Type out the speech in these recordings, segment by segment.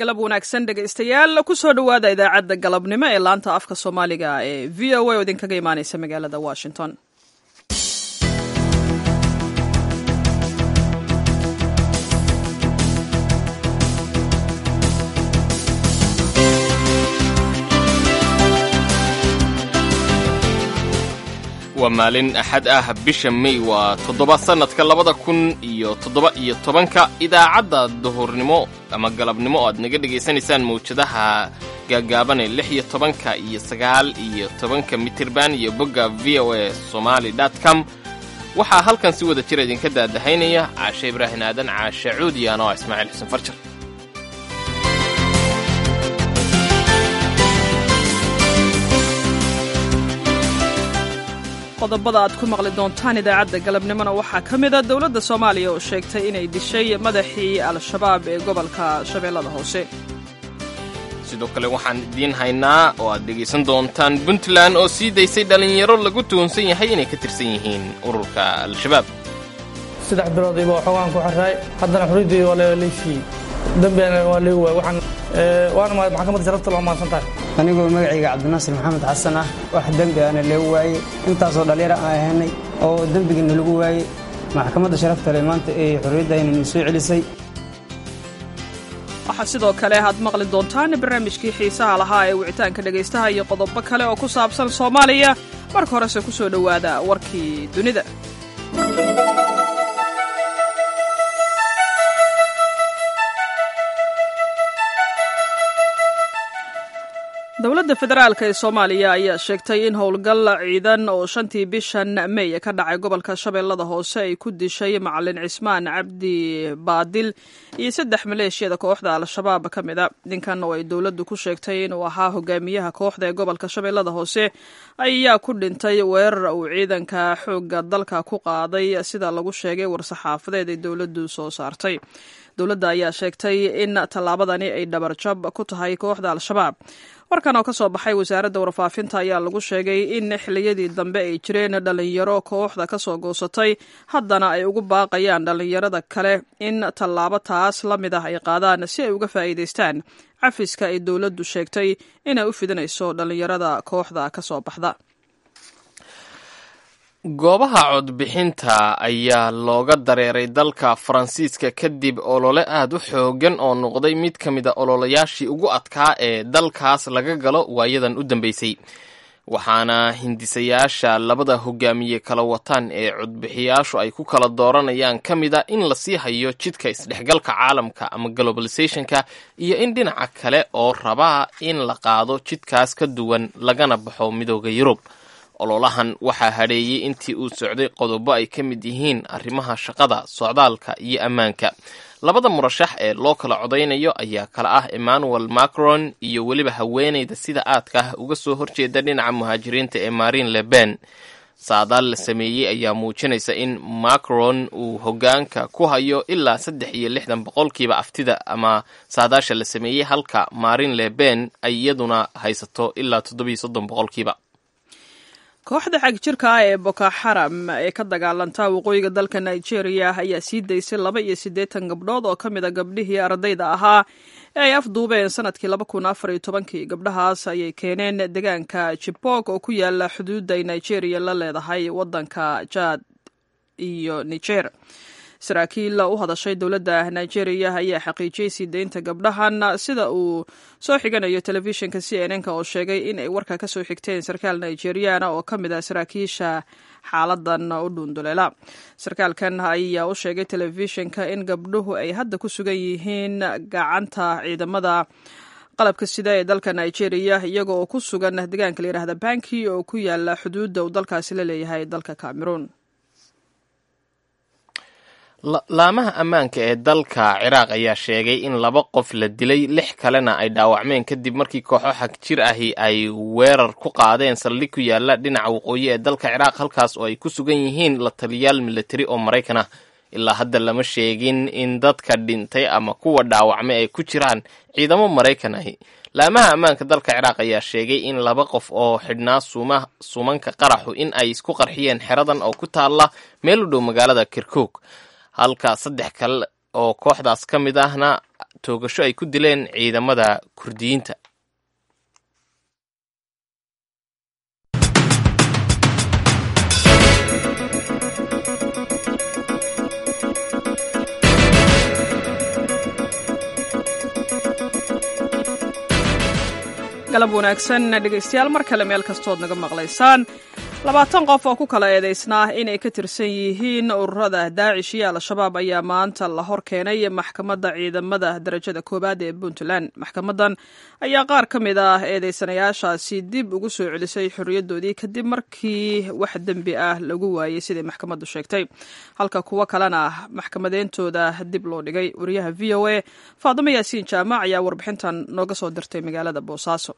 galab wanaagsan dhegaystayaal kusoo dhowaada idaacadda galabnimo ee laanta afka soomaaliga ee v o a oo idinkaga imaaneysa magaalada washington waa maalin axad ah bisha may waa toddoba sannadka labada kun iyo toddoba iyo tobanka idaacadda duhurnimo ama galabnimo oo aad naga dhegaysanaysaan mawjadaha gaagaabanee lix iyo tobanka iyo sagaal iyo tobanka mitirban iyo bogga v o a somaali dot com waxaa halkan si wada jira idinka daadahaynaya caashe ibraahin aadan caashe cuudiyan oo ah ismaaciil xuseen farjar qodobada aad ku maqli doontaan idaacadda galabnimona waxaa ka mid a dowladda soomaaliya oo sheegtay inay dishay madaxii al-shabaab ee gobolka shabeellada hoose sidoo kale waxaan idiin haynaa oo aad dhegaysan doontaan puntland oo sii daysay dhallinyaro lagu tuhunsan yahay inay ka tirsan yihiin ururka al-shabaab saddex bilood iba xoogaan ku xiraay haddana xuriddii waa laysiiyey dembigana waa leegu waay waxaan waana maxkamadda sharafta loo maadsan tahay anigoo magacayga cabdinaasir maxamed xasan ah wax dembi ana leegu waayey intaasoo dhallinyaro aan ahanay oo dembigiina lagu waayey maxkamadda sharafta le maanta ee xorriyaddaynanu soo celisay waxaa sidoo kale aad maqli doontaan barnaamijkii xiisaha lahaa ee wicitaanka dhegaystaha iyo qodobo kale oo ku saabsan soomaaliya marka horese ku soo dhowaada warkii dunida dowladda federaalk ee soomaaliya ayaa sheegtay in howlgal ciidan oo shantii bishan mey ka dhacay gobolka shabeellada hoose ay ku dishay macalin cismaan cabdi baadil iyo saddex maleeshiyada kooxda al-shabaab ka mid a ninkan oo ay dowladdu ku sheegtay inuu ahaa hogaamiyaha kooxda ee gobolka shabeellada hoose ayaa ku dhintay weerar uu ciidanka xoogga dalka ku qaaday sida lagu sheegay war-saxaafadeed ay dowladdu soo saartay dowladda ayaa sheegtay in tallaabadani ay dhabarjab ku tahay kooxda al-shabaab warkan oo ka soo baxay wasaaradda warfaafinta ayaa lagu sheegay in xilliyadii dambe ay jireen dhallinyaro kooxda ka soo goosatay haddana ay ugu baaqayaan dhallinyarada kale in tallaabo taas la mid ah ay qaadaan si ay uga faa'iidaystaan cafiska ay dowladdu sheegtay inay u fidinayso dhallinyarada kooxda ka soo baxda goobaha codbixinta ayaa looga dareeray dalka faransiiska kadib olole aad u xoogan oo noqday mid ka mid a ololayaashii ugu adkaa ee dalkaas laga galo waayadan u dambeysay waxaana hindisayaasha labada hogaamiye kala wataan ee codbixiyaashu ay ku kala dooranayaan ka mid a in lasii hayo jidka isdhexgalka caalamka ama globalisationka iyo in dhinaca kale oo rabaa in la qaado jidkaas ka duwan lagana baxo midooda yurub ololahan waxaa hadheeyey intii uu socday qodobo ay ka mid yihiin arrimaha shaqada socdaalka iyo ammaanka labada murashax ee loo kala codaynayo ayaa kala ah emmanuel macron iyo weliba haweenayda sida aadka ah uga soo horjeeda dhinaca muhaajiriinta ee marin leben saadaal la sameeyey ayaa muujinaysa in macron uu hogaanka ku hayo ilaa saddex iyo lixdan boqolkiiba aftida ama saadaasha la sameeyey halka marin leben ay iyaduna haysato ilaa toddobiyo soddon boqolkiiba kooxda xagjirka ah ee boko xaram ee ka dagaalanta waqooyiga dalka nigeria ayaa sii daysay laba iyo siddeetan gabdhood oo ka mid a gabdhihii ardayda ahaa ee ay afduubeen sanadkii laba kun afar iyo tobankii gabdhahaas ayay keeneen deegaanka jibok oo ku yaala xuduudda ay nigeria la leedahay waddanka jaad iyo niger saraakiil u hadashay dowladda nigeria ayaa xaqiijiyey sii deynta gabdhahan sida uu soo xiganayo telefishinka c n n-ka oo sheegay in ay warka ka soo xigteen sarkaal nigeriana oo ka mid ah saraakiisha xaaladan u dhuunduleela sarkaalkan ayaa u sheegay telefishinka in gabdhuhu ay hadda ku sugan yihiin gacanta ciidamada qalabka sida ee dalka nigeria iyaga oo ku sugan deegaanka la yidhaahda banki oo ku yaala xuduudda uu dalkaasi la leeyahay dalka cameroon laamaha ammaanka ee dalka ciraaq ayaa sheegay in laba qof la dilay lix kalena ay dhaawacmeen kadib markii kooxo xag jir ahi ay weerar ku qaadeen saldhig ku yaala dhinaca waqooyi ee dalka ciraaq halkaas oo ay ku sugan yihiin la taliyaal milatari oo maraykan ah ilaa hadda lama sheegin in dadka dhintay ama kuwa dhaawacmay ay ku jiraan ciidamo maraykan ahi laamaha ammaanka dalka ciraaq ayaa sheegay in laba qof oo xidhnaa suumanka qaraxu in ay isku qarxiyeen xeradan oo ku taalla meel u dhow magaalada kirkuk halka saddex kale oo kooxdaas ka mid ahna toogasho ay ku dileen ciidamada kurdiyiinta galab wanaagsan dhegaystayaal mar kale meel kastood naga maqlaysaan labaatan qof oo ku kala eedaysnaa inay ka tirsan yihiin ururada daacish iyo al-shabaab ayaa maanta la hor keenay maxkamadda ciidamada darajada koowaad ee puntland maxkamadan ayaa qaar ka mid ah eedeysanayaashaasi dib ugu soo celisay xorriyadoodii kadib markii wax dembi ah lagu waayey siday maxkamaddu sheegtay halka kuwo kalena maxkamadeyntooda dib loo dhigay wariyaha v o a faadimo yaasiin jaamac ayaa warbixintan nooga soo dirtay magaalada boosaaso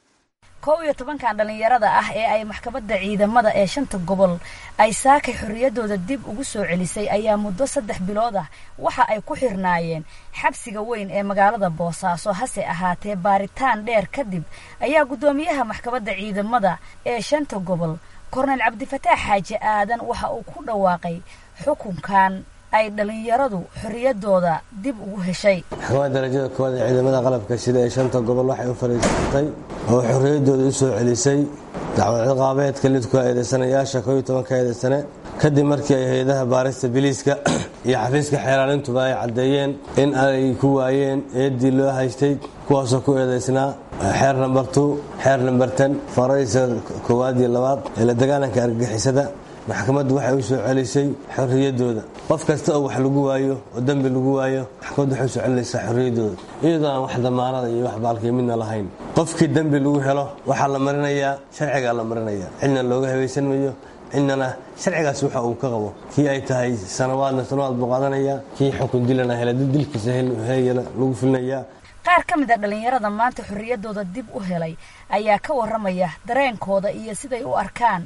kow iyo tobankan dhallinyarada ah ee ay maxkamadda ciidamada ee shanta gobol ay saakay xorriyaddooda dib ugu soo celisay ayaa muddo saddex bilood ah waxa ay ku xirnaayeen xabsiga weyn ee magaalada boosaaso hase ahaatee baaritaan dheer kadib ayaa guddoomiyaha maxkamadda ciidamada ee shanta gobol korneyl cabdifataax xaaji aadan waxa uu ku dhawaaqay xukunkan ay dhallinyaradu xorriyaddooda dib ugu heshay maxkamadda darajada koowaad ee ciidamada qalabka sida ee shanta gobol waxay u fariisatay oo xorriyaddooda u soo celisay dacwad ciqaabeedka lidku eedeysanayaasha kooiyo tobanka eedeysane kadib markii ay hay-adaha baarista biliiska iyo xafiiska xeeraalintuba ay caddeeyeen in ay ku waayeen eeddii loo haystay kuwaasoo ku eedaysnaa xeer namber two xeer namber ten faraysa koowaad iyo labaad ee la dagaalanka argagixisada maxkamaddu waxay u soo celisay xorriyaddooda qof kasta oo wax lagu waayo oo dembi lagu waayo maxkamaddu waxay u soo celinaysaa xorriyaddooda iyadoo aan wax damaanada iyo wax baalkii midna lahayn qofkii dembi lagu helo waxaa la marinayaa sharcigaa la marinayaa cidna looga habaysan mayo cidnana sharcigaas waxa uu ka qabo kii ay tahay sanawaadna sanawaad buu qaadanayaa kii xukun dilana hela dilkiisa heeyana lagu filinayaa qaar ka mid a dhallinyarada maanta xorriyaddooda dib u helay ayaa ka warramaya dareenkooda iyo siday u arkaan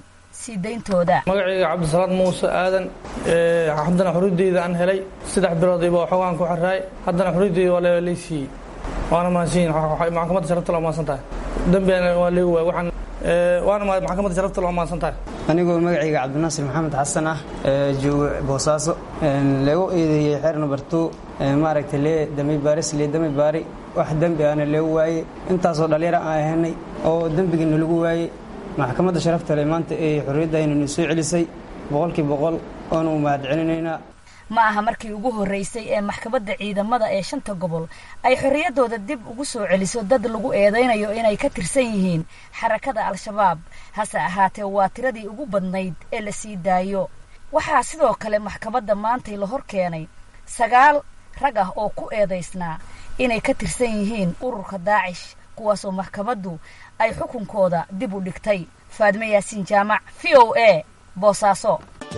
magacayga cabdisalaad muuse aadan haddana xorriyaddeyda aan helay saddex bilood iba xoogaan ku xaraay haddana xorriyaddeyda waa laysiiyey waana mahadsanyihin maxkamadda sharafta loo mahadsan tahay dembigana waa leegi waay waxaan waana maxkamadda sharafta loo mahadsan tahay anigoo magacayga cabdinaasir maxamed xasan ah jooga boosaaso lagu eedeeyey xeer number two maaragtay lee dami baaris lee dami baari wax dembi ahna leegu waayey intaasoo dhallinyaro aan ahanay oo dembigiina lagu waayey maxkamadda sharafta le maanta ee xorriyaddaynanu soo celisay boqolkii boqol oonu mahad celinaynaa ma aha markii ugu horreysay ee maxkamadda ciidamada ee shanta gobol ay xorriyaddooda dib ugu soo celiso dad lagu eedaynayo inay ka tirsan yihiin xarakada al-shabaab hase ahaatee waa tiradii ugu badnayd ee la sii daayo waxaa sidoo kale maxkamadda maantay la hor keenay sagaal rag ah oo ku eedaysnaa inay ka tirsan yihiin ururka daacish kuwaasoo maxkamaddu ay xukunkooda dib u dhigtay faadime yaasiin jaamac v o a boosaaso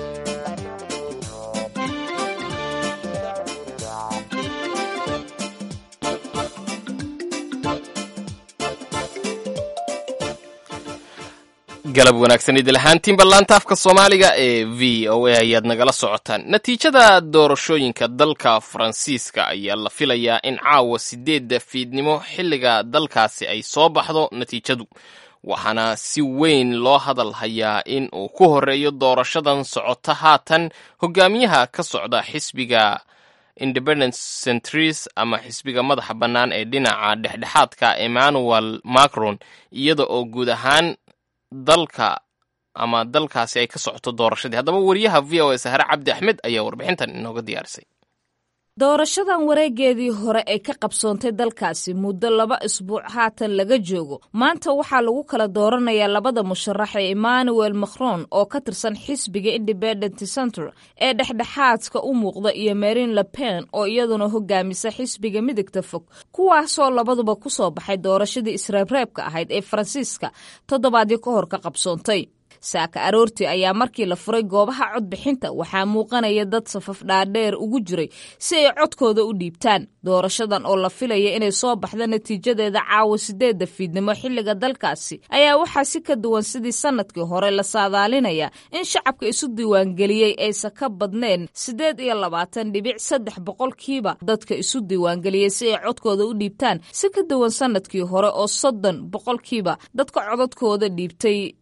galab wanaagsan idil ahaantiinba laanta afka soomaaliga ee v o a ayaad nagala socotaan natiijada doorashooyinka dalka faransiiska ayaa la filayaa in caawa sideedda fiidnimo xilliga dalkaasi ay soo baxdo natiijadu waxaana si weyn loo hadal hayaa in uu ku horeeyo doorashadan socota haatan hogaamiyaha ka socda xisbiga independence centris ama xisbiga madaxa bannaan ee dhinaca dhexdhexaadka emmanuel macron iyada oo guud ahaan dalka ama dalkaasi ay ka socoto doorashadii haddaba wariyaha v o a sahre cabdi axmed ayaa warbixintan inooga diyaarisay doorashadan wareegeedii hore ee ka qabsoontay dalkaasi muddo laba isbuuc haatan laga joogo maanta waxaa lagu kala dooranayaa labada musharax ee emmanuel macron oo ka tirsan xisbiga independent center ee dhexdhexaadka u muuqda iyo marin lepen oo iyaduna hogaamisa xisbiga midigta fog kuwaasoo labaduba ku soo baxay doorashadii isreebreebka ahayd ee faransiiska toddobaadii ka hor ka qabsoontay saaka aroortii ayaa markii la furay goobaha codbixinta waxaa muuqanaya dad safaf dhaadheer ugu jiray si ay codkooda u dhiibtaan doorashadan oo la filaya inay soo baxda natiijadeeda caawa sideedda fiidnimo xilliga dalkaasi ayaa waxaa si ka duwan sidii sanadkii hore la saadaalinaya in shacabka isu diiwaangeliyey aysan ka badneen siddeed iyo labaatan dhibic saddex boqolkiiba dadka isu diiwaangeliyey si ay codkooda u dhiibtaan si ka duwan sanadkii hore oo soddon boqolkiiba dadka codadkooda dhiibtay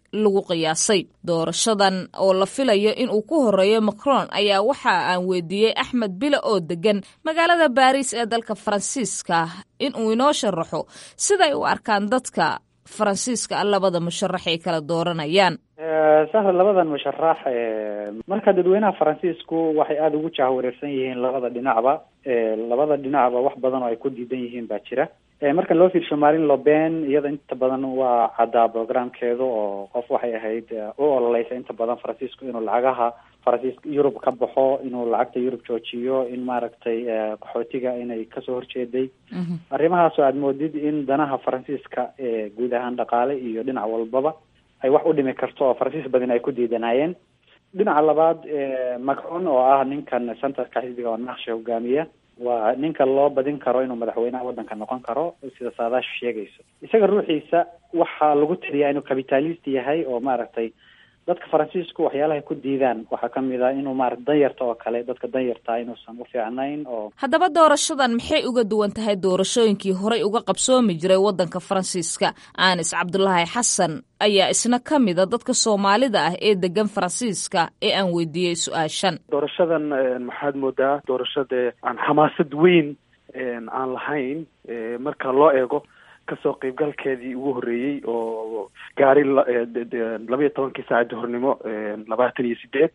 lagu qiyaasay doorashadan oo la filayo inuu ku horeeyo macron ayaa waxa aan weydiiyey axmed bile oo degan magaalada baariis ee dalka faransiiska inuu inoo sharaxo siday u arkaan dadka faransiiska labada musharax ay kala dooranayaan sahra labadan musharax marka dadweynaha faransiisku waxay aada ugu jahwareersan yihiin labada dhinacba labada dhinacba wax badan oo ay ku diidan yihiin baa jira marka loo fiirsho marin loben iyada inta badan waa caddaa programkeedu oo qof waxay ahayd u ololeysa inta badan faransiisku inuu lacagaha faransiiska yurub ka baxo inuu lacagta yurub joojiyo in maaragtay qaxootiga inay kasoo horjeeday arrimahaasoo aada moodid in danaha faransiiska guud ahaan dhaqaale iyo dhinac walbaba ay wax u dhimi karto oo faransiis badan ay ku diidanayeen dhinaca labaad macron oo ah ninkan centerka xisbiga oo naqsha hogaamiya waa ninka loo badin karo inuu madaxweynaha waddanka noqon karo sida saadaashu sheegayso isaga ruuxiisa waxaa lagu tiriyaa inuu capitalist yahay oo maaragtay dadka faransiisku waxyaalahay ku diidaan waxaa kamid ah inuu maarata danyarta oo kale dadka danyartaa inuusan u fiicnayn oo haddaba doorashadan maxay uga duwan tahay doorashooyinkii horey uga qabsoomi jiray waddanka faransiiska anis cabdulaahi xasan ayaa isna ka mida dadka soomaalida ah ee degan faransiiska ee aan weydiiyey su-aashan doorashadan maxaad moodaa doorashada aan xamaasad weyn aan lahayn marka loo eego kasoo qeybgalkeedii ugu horreeyey oo gaari labaiyo tobankii saaca duhurnimo labaatan iyo sideed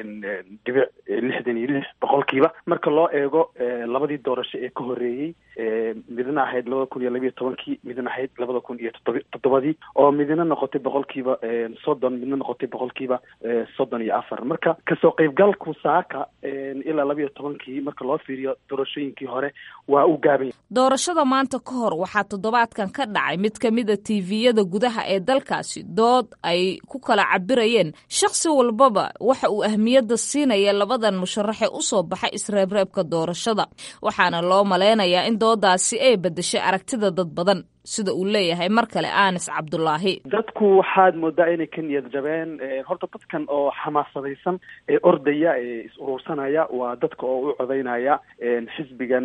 dhibic lixdan iyo lix boqolkiiba marka loo eego labadii doorasho ee ka horreeyey midna ahayd labada kun iyo labiiyo tobankii midna ahayd labada kun iyo toddob toddobadii oo midna noqotay boqolkiiba soddon midna noqotay boqolkiiba soddon iyo afar marka kasoo qeybgalku saaka ilaa labiiyo tobankii marka loo fiiriyo doorashooyinkii hore waa u gaabanya doorashada maanta ka hor waxaa toddobaadkan ka dhacay mid ka mida tviyada gudaha ee dalkaasi dood ay ku kala cabirayeen shakhsi walbaba waxa uu ahmiyadda siinaya labadan musharaxe u soo baxay isreebreebka doorashada waxaana loo malaynayaa in doodaasi ay beddeshay aragtida dad badan sida uu leeyahay mar kale anis cabdulaahi dadku waxaad moodaa inay ka niyad jabeen horta dadkan oo xamaasadaysan ee ordaya ee is urursanaya waa dadka oo u codaynaya xisbigan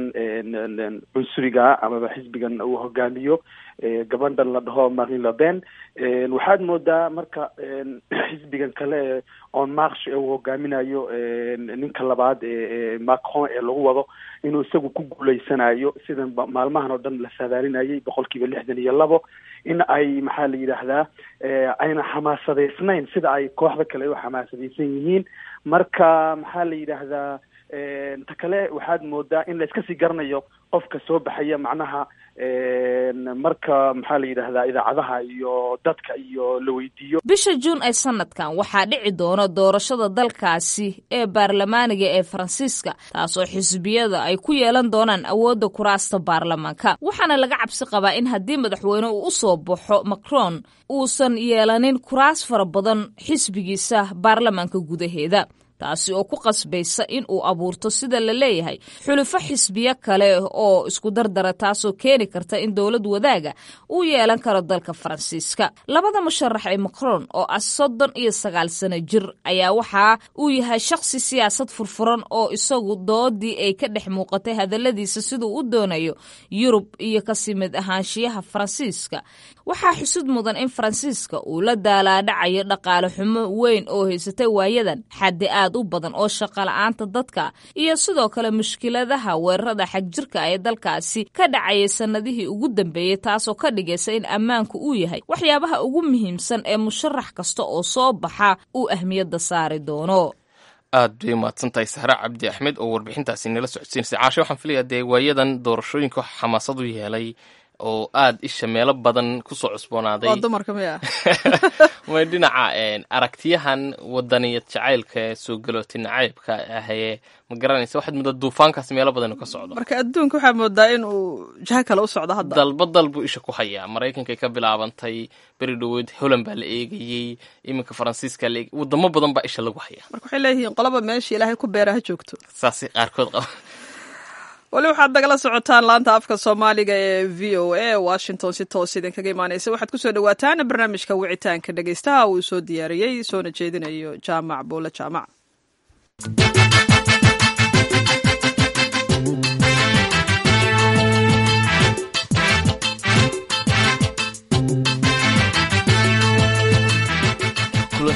cunsuriga amaba xisbigan uu hogaamiyo gabadhan la dhaho marin lepen waxaad moodaa marka xisbigan kale on march ee uu hogaaminayo ninka labaad ee macron ee lagu wado inuu isagu ku guuleysanayo sidan maalmahan oo dhan la saadaalinayay boqolkiiba lixdan iyo labo in ay maxaa la yidhaahdaa ayna xamaasadaysnayn sida ay kooxda kale u xamaasadaysan yihiin marka maxaa la yidhaahdaa ta kale waxaad moodaa in la iska sii garanayo qofka soo baxaya macnaha marka maxaa la yidhaahdaa idaacadaha iyo dadka iyo la weydiiyo bisha juun ee sanadkan waxaa dhici doona doorashada dalkaasi ee baarlamaaniga ee faransiiska taasoo xisbiyada ay ku yeelan doonaan awoodda kuraasta baarlamaanka waxaana laga cabsi qabaa in haddii madaxweyne uu u soo baxo macron uusan yeelanin kuraas fara badan xisbigiisa baarlamaanka gudaheeda taasi oo ku qasbaysa in uu abuurto sida la leeyahay xulufo xisbiyo kale oo isku dardara taasoo keeni karta in dowlad wadaaga uu yeelan karo dalka faransiiska labada musharax ee macron oo ah soddon iyo sagaal sano jir ayaa waxa uu yahay shakhsi siyaasad furfuran oo isagu doodii ay ka dhex muuqatay hadalladiisa siduu u doonayo yurub iyo kasii mid ahaanshiyaha faransiiska waxaa xusud mudan in faransiiska uu la daalaadhacayo dhaqaale xumo weyn oo haysatay waayadan xaddi aad u badan oo shaqala-aanta dadka iyo sidoo kale mushkiladaha weerarada xagjirka ee dalkaasi ka dhacayay sannadihii ugu dambeeyey taasoo ka dhigaysa in ammaanku uu yahay waxyaabaha ugu muhiimsan ee musharax kasta oo soo baxa uu ahmiyadda saari doono aad bay umahadsantahay sahre cabdi axmed oo warbixintaasi nala socodsiinaysa caashe waxaan filayaa dee waayadan doorashooyinka xamaasad u yeelay oo aada isha meelo badan kusoo cusboonaaday waa dumarka miya may dhinaca aragtiyahan wadaniyad jacaylka ee soo galooti nacaybka ahee ma garanaysa waxaad moodaa duufaankaas meelo badan inuu ka socdo marka adduunka waxaa moodaa in uu jaha kale u socdo hadda dalba dal buu isha ku hayaa maraykankay ka bilaabantay beri dhoweed holland baa la eegayey iminka faransiiska la eegay wadamo badan baa isha lagu hayaa marka waxay leeyihiin qolaba meesha ilaahay ku beera ha joogto saasay qaarkood qaba weli waxaad nagala socotaan laanta afka soomaaliga ee v o a washington si toos idinkaga imaaneysa waxaad kusoo dhawaataan barnaamijka wicitaanka dhegeystaha uu soo diyaariyey soona jeedinayo jaamac boole jaamac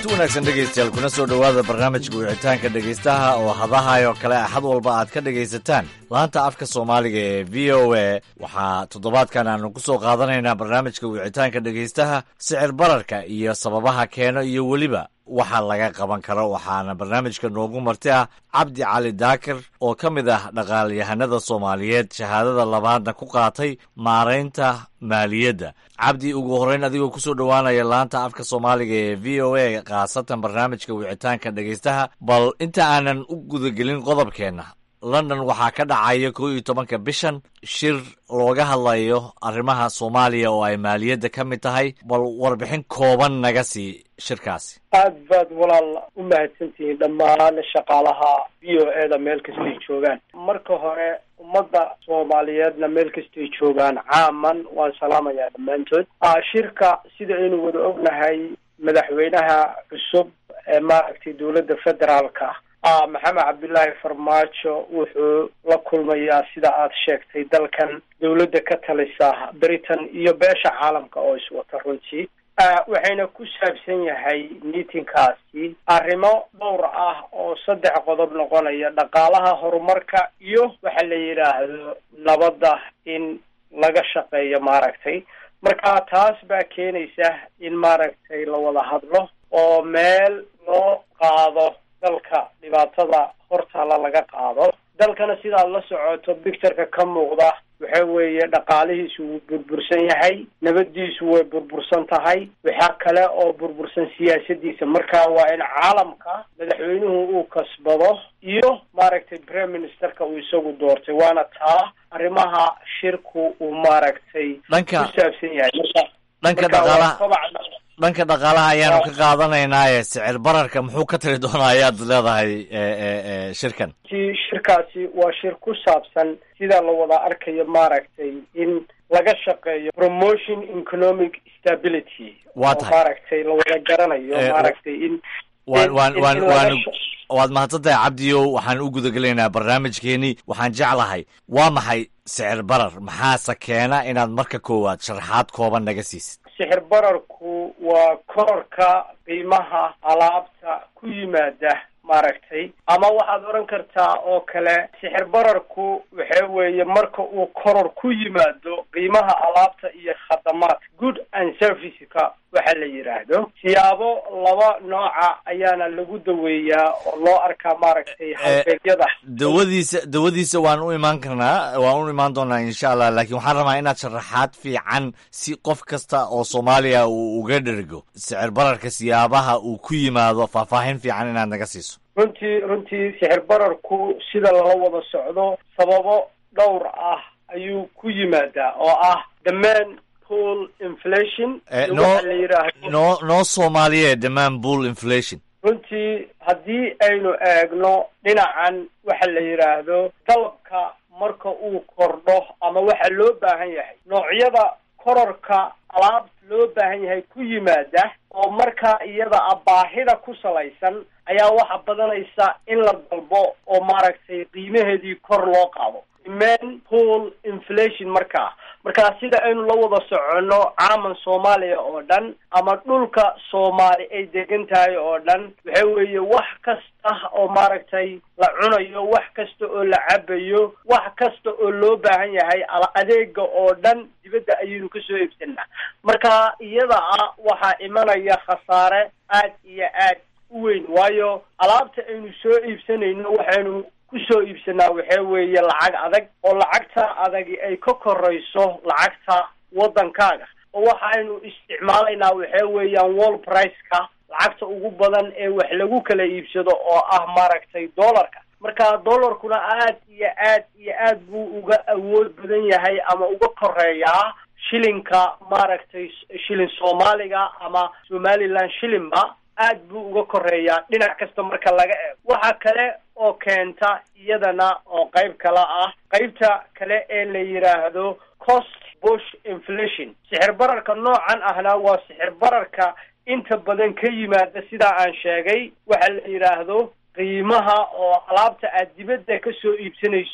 wanaagsan dhegaystayaal kuna soo dhowaada barnaamijka wicitaanka dhegaystaha oo hadahayo kale axad walba aad ka dhegaysataan laanta afka soomaaliga ee v o a waxaa toddobaadkan aanu ku soo qaadanaynaa barnaamijka wicitaanka dhegaystaha sicir bararka iyo sababaha keeno iyo weliba waxa laga qaban karo waxaana barnaamijka noogu marti ah cabdi cali daakir oo ka mid ah dhaqaalyahanada soomaaliyeed shahaadada labaadna ku qaatay maaraynta maaliyadda cabdi ugu horreyn adigoo kusoo dhowaanaya laanta afka soomaaliga ee v o a khaasatan barnaamijka wicitaanka dhegaystaha bal inta aanan u gudagelin qodobkeenna london waxaa ka dhacaya kow iyo tobanka bishan shir looga hadlayo arrimaha soomaaliya oo ay maaliyadda ka mid tahay bal warbixin kooban naga sii shirkaasi aad baad walaal u mahadsantihiin dhammaan shaqaalaha v o e da meel kastay joogaan marka hore ummadda soomaaliyeedna meel kastay joogaan caaman waan salaamayaa dhammaantood shirka sida aynu wada ognahay madaxweynaha cusub ee maaragtay dowladda federaalka ah maxamed cabdullaahi farmaajo wuxuu la kulmayaa sida aad sheegtay dalkan dowladda ka talisa britain iyo beesha caalamka oo iswata runtii waxayna ku saabsan yahay meetingkaasi arrimo dhowr ah oo saddex qodob noqonaya dhaqaalaha horumarka iyo waxa la yidhaahdo nabadda in laga shaqeeyo maaragtay marka taas baa keenaysa in maaragtay la wada hadlo oo meel loo qaado dalka dhibaatada hortaala laga qaado dalkana sidaad la socoto bictureka ka muuqda waxa weeye dhaqaalihiisu wuu burbursan yahay nabadiisu way burbursan tahay waxaa kale oo burbursan siyaasadiisa marka waa in caalamka madaxweynuhu uu kasbado iyo maaragtay prime ministerka uu isagu doortay waana taa arrimaha shirku uu maaragtay Dhanka- ku saabsan yahay marka dhanka marka waa dhaqaalaha kobaca dhanka dhaqaalaha ayaanu ka qaadanaynaye sicir bararka muxuu ka tari doonaa ayaad leedahay e, e, e, shirkan si shirkaasi waa shir ku saabsan sida la wada arkayo maaragtay in laga shaqeeyo promotion economic stability Waa oo tahay. maaragtay la wada garanayo Eh, maaragtay in waan in- waan in- waan in laga waan sha- waad mahadsantahay cabdiyow waxaan u gudagelaynaa barnaamijkeenii waxaan jeclahay waa maxay sicir barar maxaase keena inaad marka koowaad sharaxaad kooban naga siisid sixir bararku waa kororka qiimaha alaabta ku yimaada maaragtay ama waxaad odhan kartaa oo kale sixir bararku waxa weeye marka uu koror ku yimaado qiimaha alaabta iyo khadamaadka good and serviceska waxa la yidhaahdo siyaabo laba nooca ayaana lagu daweeyaa oo loo arkaa maaragtay halbeegyada dawadiisa dawadiisa waan u imaan karnaa waan u imaan doonaa insha allah laakiin waxaan rabaa inaad sharaxaad fiican si qof kasta oo soomaaliya uu uga dhergo sicir bararka siyaabaha uu ku yimaado faahfaahin fiican inaad naga siiso runtii runtii sixir bararku sida lala wada socdo sababo dhowr ah ayuu ku yimaadaa oo ah the main pool inflation Eh, iyo noo waxa la yidhaahdo noo noo soomaaliye demand bull inflation runtii haddii aynu eegno dhinacan waxa la yidhaahdo dalabka marka uu kordho ama waxa loo baahan yahay noocyada kororka alaabta loo baahan yahay ku yimaada oo markaa iyada ah baahida ku salaysan ayaa waxa badanaysa in la dalbo oo maaragtay qiimaheedii kor loo qaado main pool inflation markaa markaa sida aynu la wada soconno caaman soomaaliya oo dhan ama dhulka soomaali ay degan tahay oo dhan waxa weeye wax kasta oo maaragtay la cunayo wax kasta oo la cabayo wax kasta oo loo baahan yahay ala adeega oo dhan dibadda ayaynu kasoo iibsanaa marka iyada ah waxaa imanaya khasaare aad iyo aad u weyn waayo alaabta aynu soo iibsanayno waxaynu kusoo iibsanaa waxa weeye lacag adag oo lacagta adagi ay ka korayso lacagta waddankaaga oo waxaynu isticmaalaynaa waxa weeyaan wall price-ka lacagta ugu badan ee wax lagu kala iibsado oo ah maaragtay dollarka marka dollarkuna aad iyo aad iyo aad buu uga awood badan yahay ama uga koreeyaa shilinka maaragtay shilin soomaaliga ama somaliland shilinba aad buu uga koreeyaa dhinac kasta marka laga eego waxa kale oo keenta iyadana oo qayb kale ah qaybta kale ee la yidhaahdo cost bush inflation sixir bararka noocan ahna waa sixir bararka inta badan ka yimaada sidaa aan sheegay waxa la yidhaahdo qiimaha oo alaabta aad dibadda ka soo iibsanayso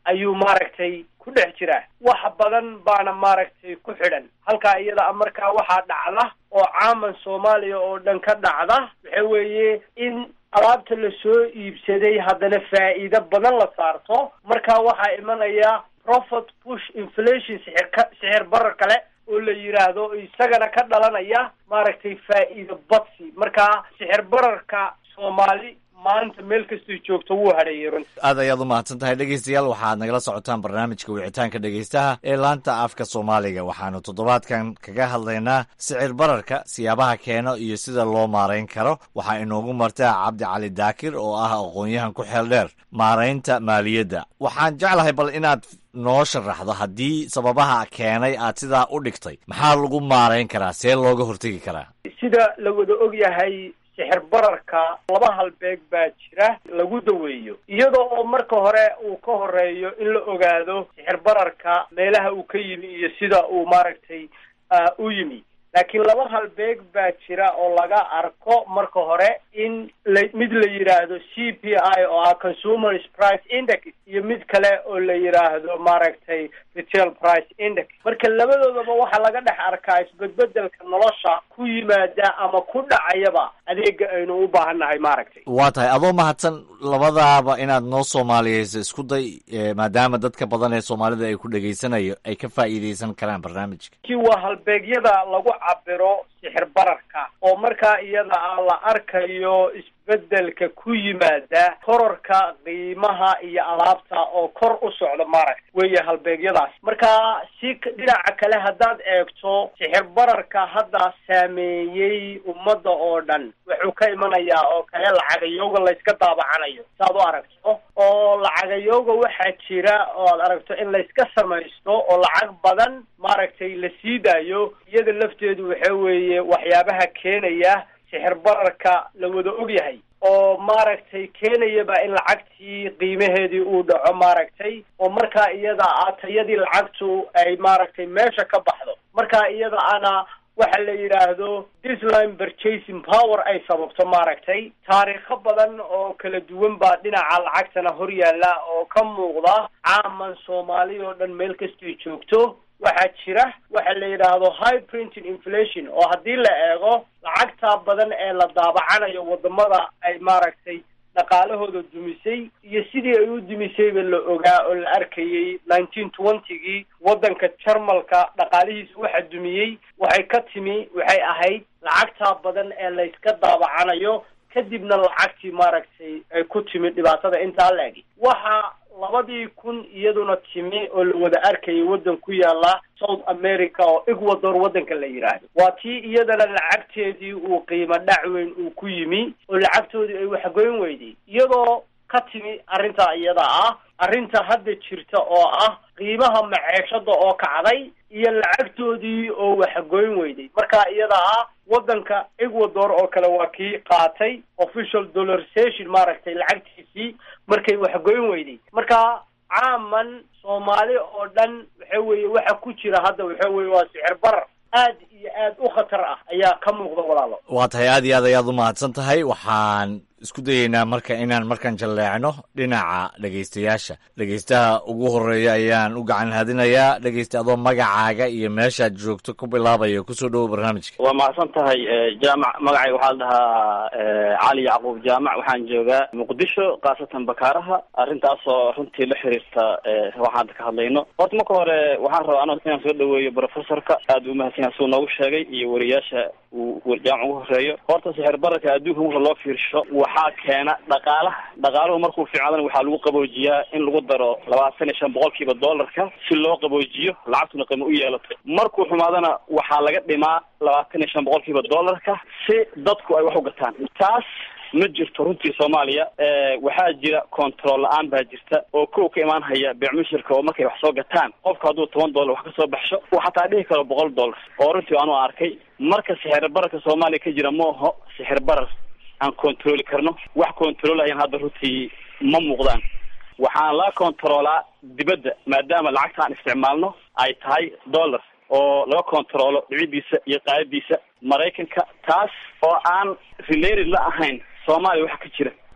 ayuu maaragtay ku dhex jiraa wax badan baana maaragtay ku xidhan halkaa iyada markaa waxaa dhacda oo caaman soomaaliya oo dhan ka dhacda waxa weeye in alaabta la soo iibsaday haddana faa'iido badan la saarto marka waxaa imanaya profit push inflation sixirka sixir barar kale oo la yidhaahdo isagana ka dhalanaya maaragtay faa'iido badsi marka sixir bararka soomaali maanta meel kastay joogto wuu hadheeyay runti aad ayaad u mahadsan tahay dhegeystayaal waxaad nagala socotaan barnaamijka wicitaanka dhegeystaha ee laanta afka soomaaliga waxaanu toddobaadkan kaga hadlaynaa sicir bararka siyaabaha keeno iyo sida loo maarayn karo waxaa inoogu martaa cabdi cali daakir oo ah aqoon-yahan ku xeel dheer maaraynta maaliyadda waxaan jeclahay bal inaad noo sharaxdo haddii sababaha keenay aad sidaa u dhigtay maxaa lagu maarayn karaa see looga hortegi karaa sida la wada og yahay sixir bararka laba halbeeg baa jira lagu daweeyo iyadoo oo marka hore uu ka horeeyo in la ogaado sixir bararka meelaha uu ka yimi iyo sida uu maaragtay u yimi laakiin laba halbeeg baa jira oo laga arko marka hore in la mid la yidhaahdo c p i oo ah consumers price index iyo mid kale oo la yidhaahdo maaragtay retail price index marka labadoodaba waxaa laga dhex arkaa isbedbedelka nolosha ku yimaada ama ku dhacayaba adeega aynu u baahannahay maaragtay waa tahay adoo mahadsan labadaaba inaad noo soomaaliyeyso isku day maadaama dadka badan ee soomaalida ay ku dhegaysanayo ay ka faa'iideysan karaan barnaamijka ki waa halbeegyada lagu cabiro sixir bararka oo markaa iyada ah la arkayo isbedelka ku yimaada kororka qiimaha iyo alaabta oo kor u socda maaragta weeye halbeegyadaas marka si dhinaca kale haddaad eegto sixir bararka hadda saameeyey ummadda oo dhan wuxuu ka imanayaa oo kale lacagayooga layska daabacanayo saaad u aragto oo lacagayooga waxaa jira oo aad aragto in layska samaysto oo lacag badan maaragtay la sii daayo iyada lafteedu waxa weeye waxyaabaha keenaya sixir bararka la wada og yahay oo maaragtay keenayaba in lacagtii qiimaheedii uu dhaco maaragtay oo markaa iyada ah tayadii lacagtu ay maaragtay meesha ka baxdo markaa iyada ana waxa la yidhaahdo disline purchasing power ay sababto maaragtay taariikho badan oo kala duwan baa dhinaca lacagtana hor yaalla oo ka muuqda caaman soomaali oo dhan meel kastay joogto waxaa jira waxa la yidhaahdo high printing inflation oo haddii la eego lacagtaa badan ee la daabacanayo wadamada ay maaragtay dhaqaalahooda dumisay iyo sidii ay u dumisayba la ogaa oo la arkayay nineteen twentygii waddanka jarmalka dhaqaalihiisa waxa dumiyey waxay ka timi waxay ahayd lacagtaa badan ee layska daabacanayo kadibna lacagtii maaragtay ay ku timi dhibaatada intaa la egi waxa labadii kun iyaduna timi oo la wada arkayay waddan ku yaala south america oo ecuador waddanka la yidhaahdo waa tii iyadana lacagteedii uu qiimo dhac weyn uu ku yimi oo lacagtoodii ay waxgoyn weyday iyadoo ka timi arrintaa iyada ah arrinta hadda jirta oo ah qiimaha maceeshada oo kacday iyo lacagtoodii oo waxgoyn weyday marka iyada ah waddanka ecuador oo kale waa kii qaatay official dollarization maaragtay lacagtiisii markay waxgoyn weyday marka caaman soomaali oo dhan waxa weeye waxa ku jira hadda waxa weye waa sicir barar aad iyo aad u khatar ah ayaa ka muuqda walaalo waa tahay aad iyo aad ayaad u mahadsan tahay waxaan isku dayeynaa marka inaan markan jalleecno dhinaca dhegaystayaasha dhegaystaha ugu horeeya ayaan u gacan hadinayaa dhegaysta adoo magacaaga iyo meeshaad joogto ku bilaabaya kusoo dhowo barnaamijka waa mahadsan tahay jaamac magacayga waxaa la dhahaa cali yacquub jaamac waxaan joogaa muqdisho khaasatan bakaaraha arrintaasoo runtii la xiriirta waxaan hadda ka hadlayno horta marka hore waxaan rabaa ano inaan soo dhaweeyo professorka aad u mahadsan yahay suu noogu sheegay iyo wariyaasha uu jaamac ugu horeeyo horta sixir bararka adduunka marka loo fiirsho waxaa keena dhaqaalaha dhaqaaluhu markuu fiicnadana waxaa lagu qaboojiyaa in lagu daro labaatan iyo shan boqolkiiba dollarka si loo qaboojiyo lacagtuna qiimo u yeelato markuu xumaadana waxaa laga dhimaa labaatan iyo shan boqolkiiba dollarka si dadku ay wax u gataan taas ma jirto runtii soomaaliya waxaa jira control la-aan baa jirta oo kow ka imaan haya beecmushirka oo markay wax soo gataan qofka hadduu toban dollar wax kasoo baxsho uu xataa dhihi karo boqol dollar oo runtii anu arkay marka sixir bararka soomaaliya ka jira ma aho sixir barar aan controli karno wax controlayan hadda runtii ma muuqdaan waxaan la controlaa dibadda maadaama lacagta aan isticmaalno ay tahay dollar oo laga controlo dhicidiisa iyo qaadadiisa maraykanka taas oo aan related la ahayn soomaaliya waxa ka jira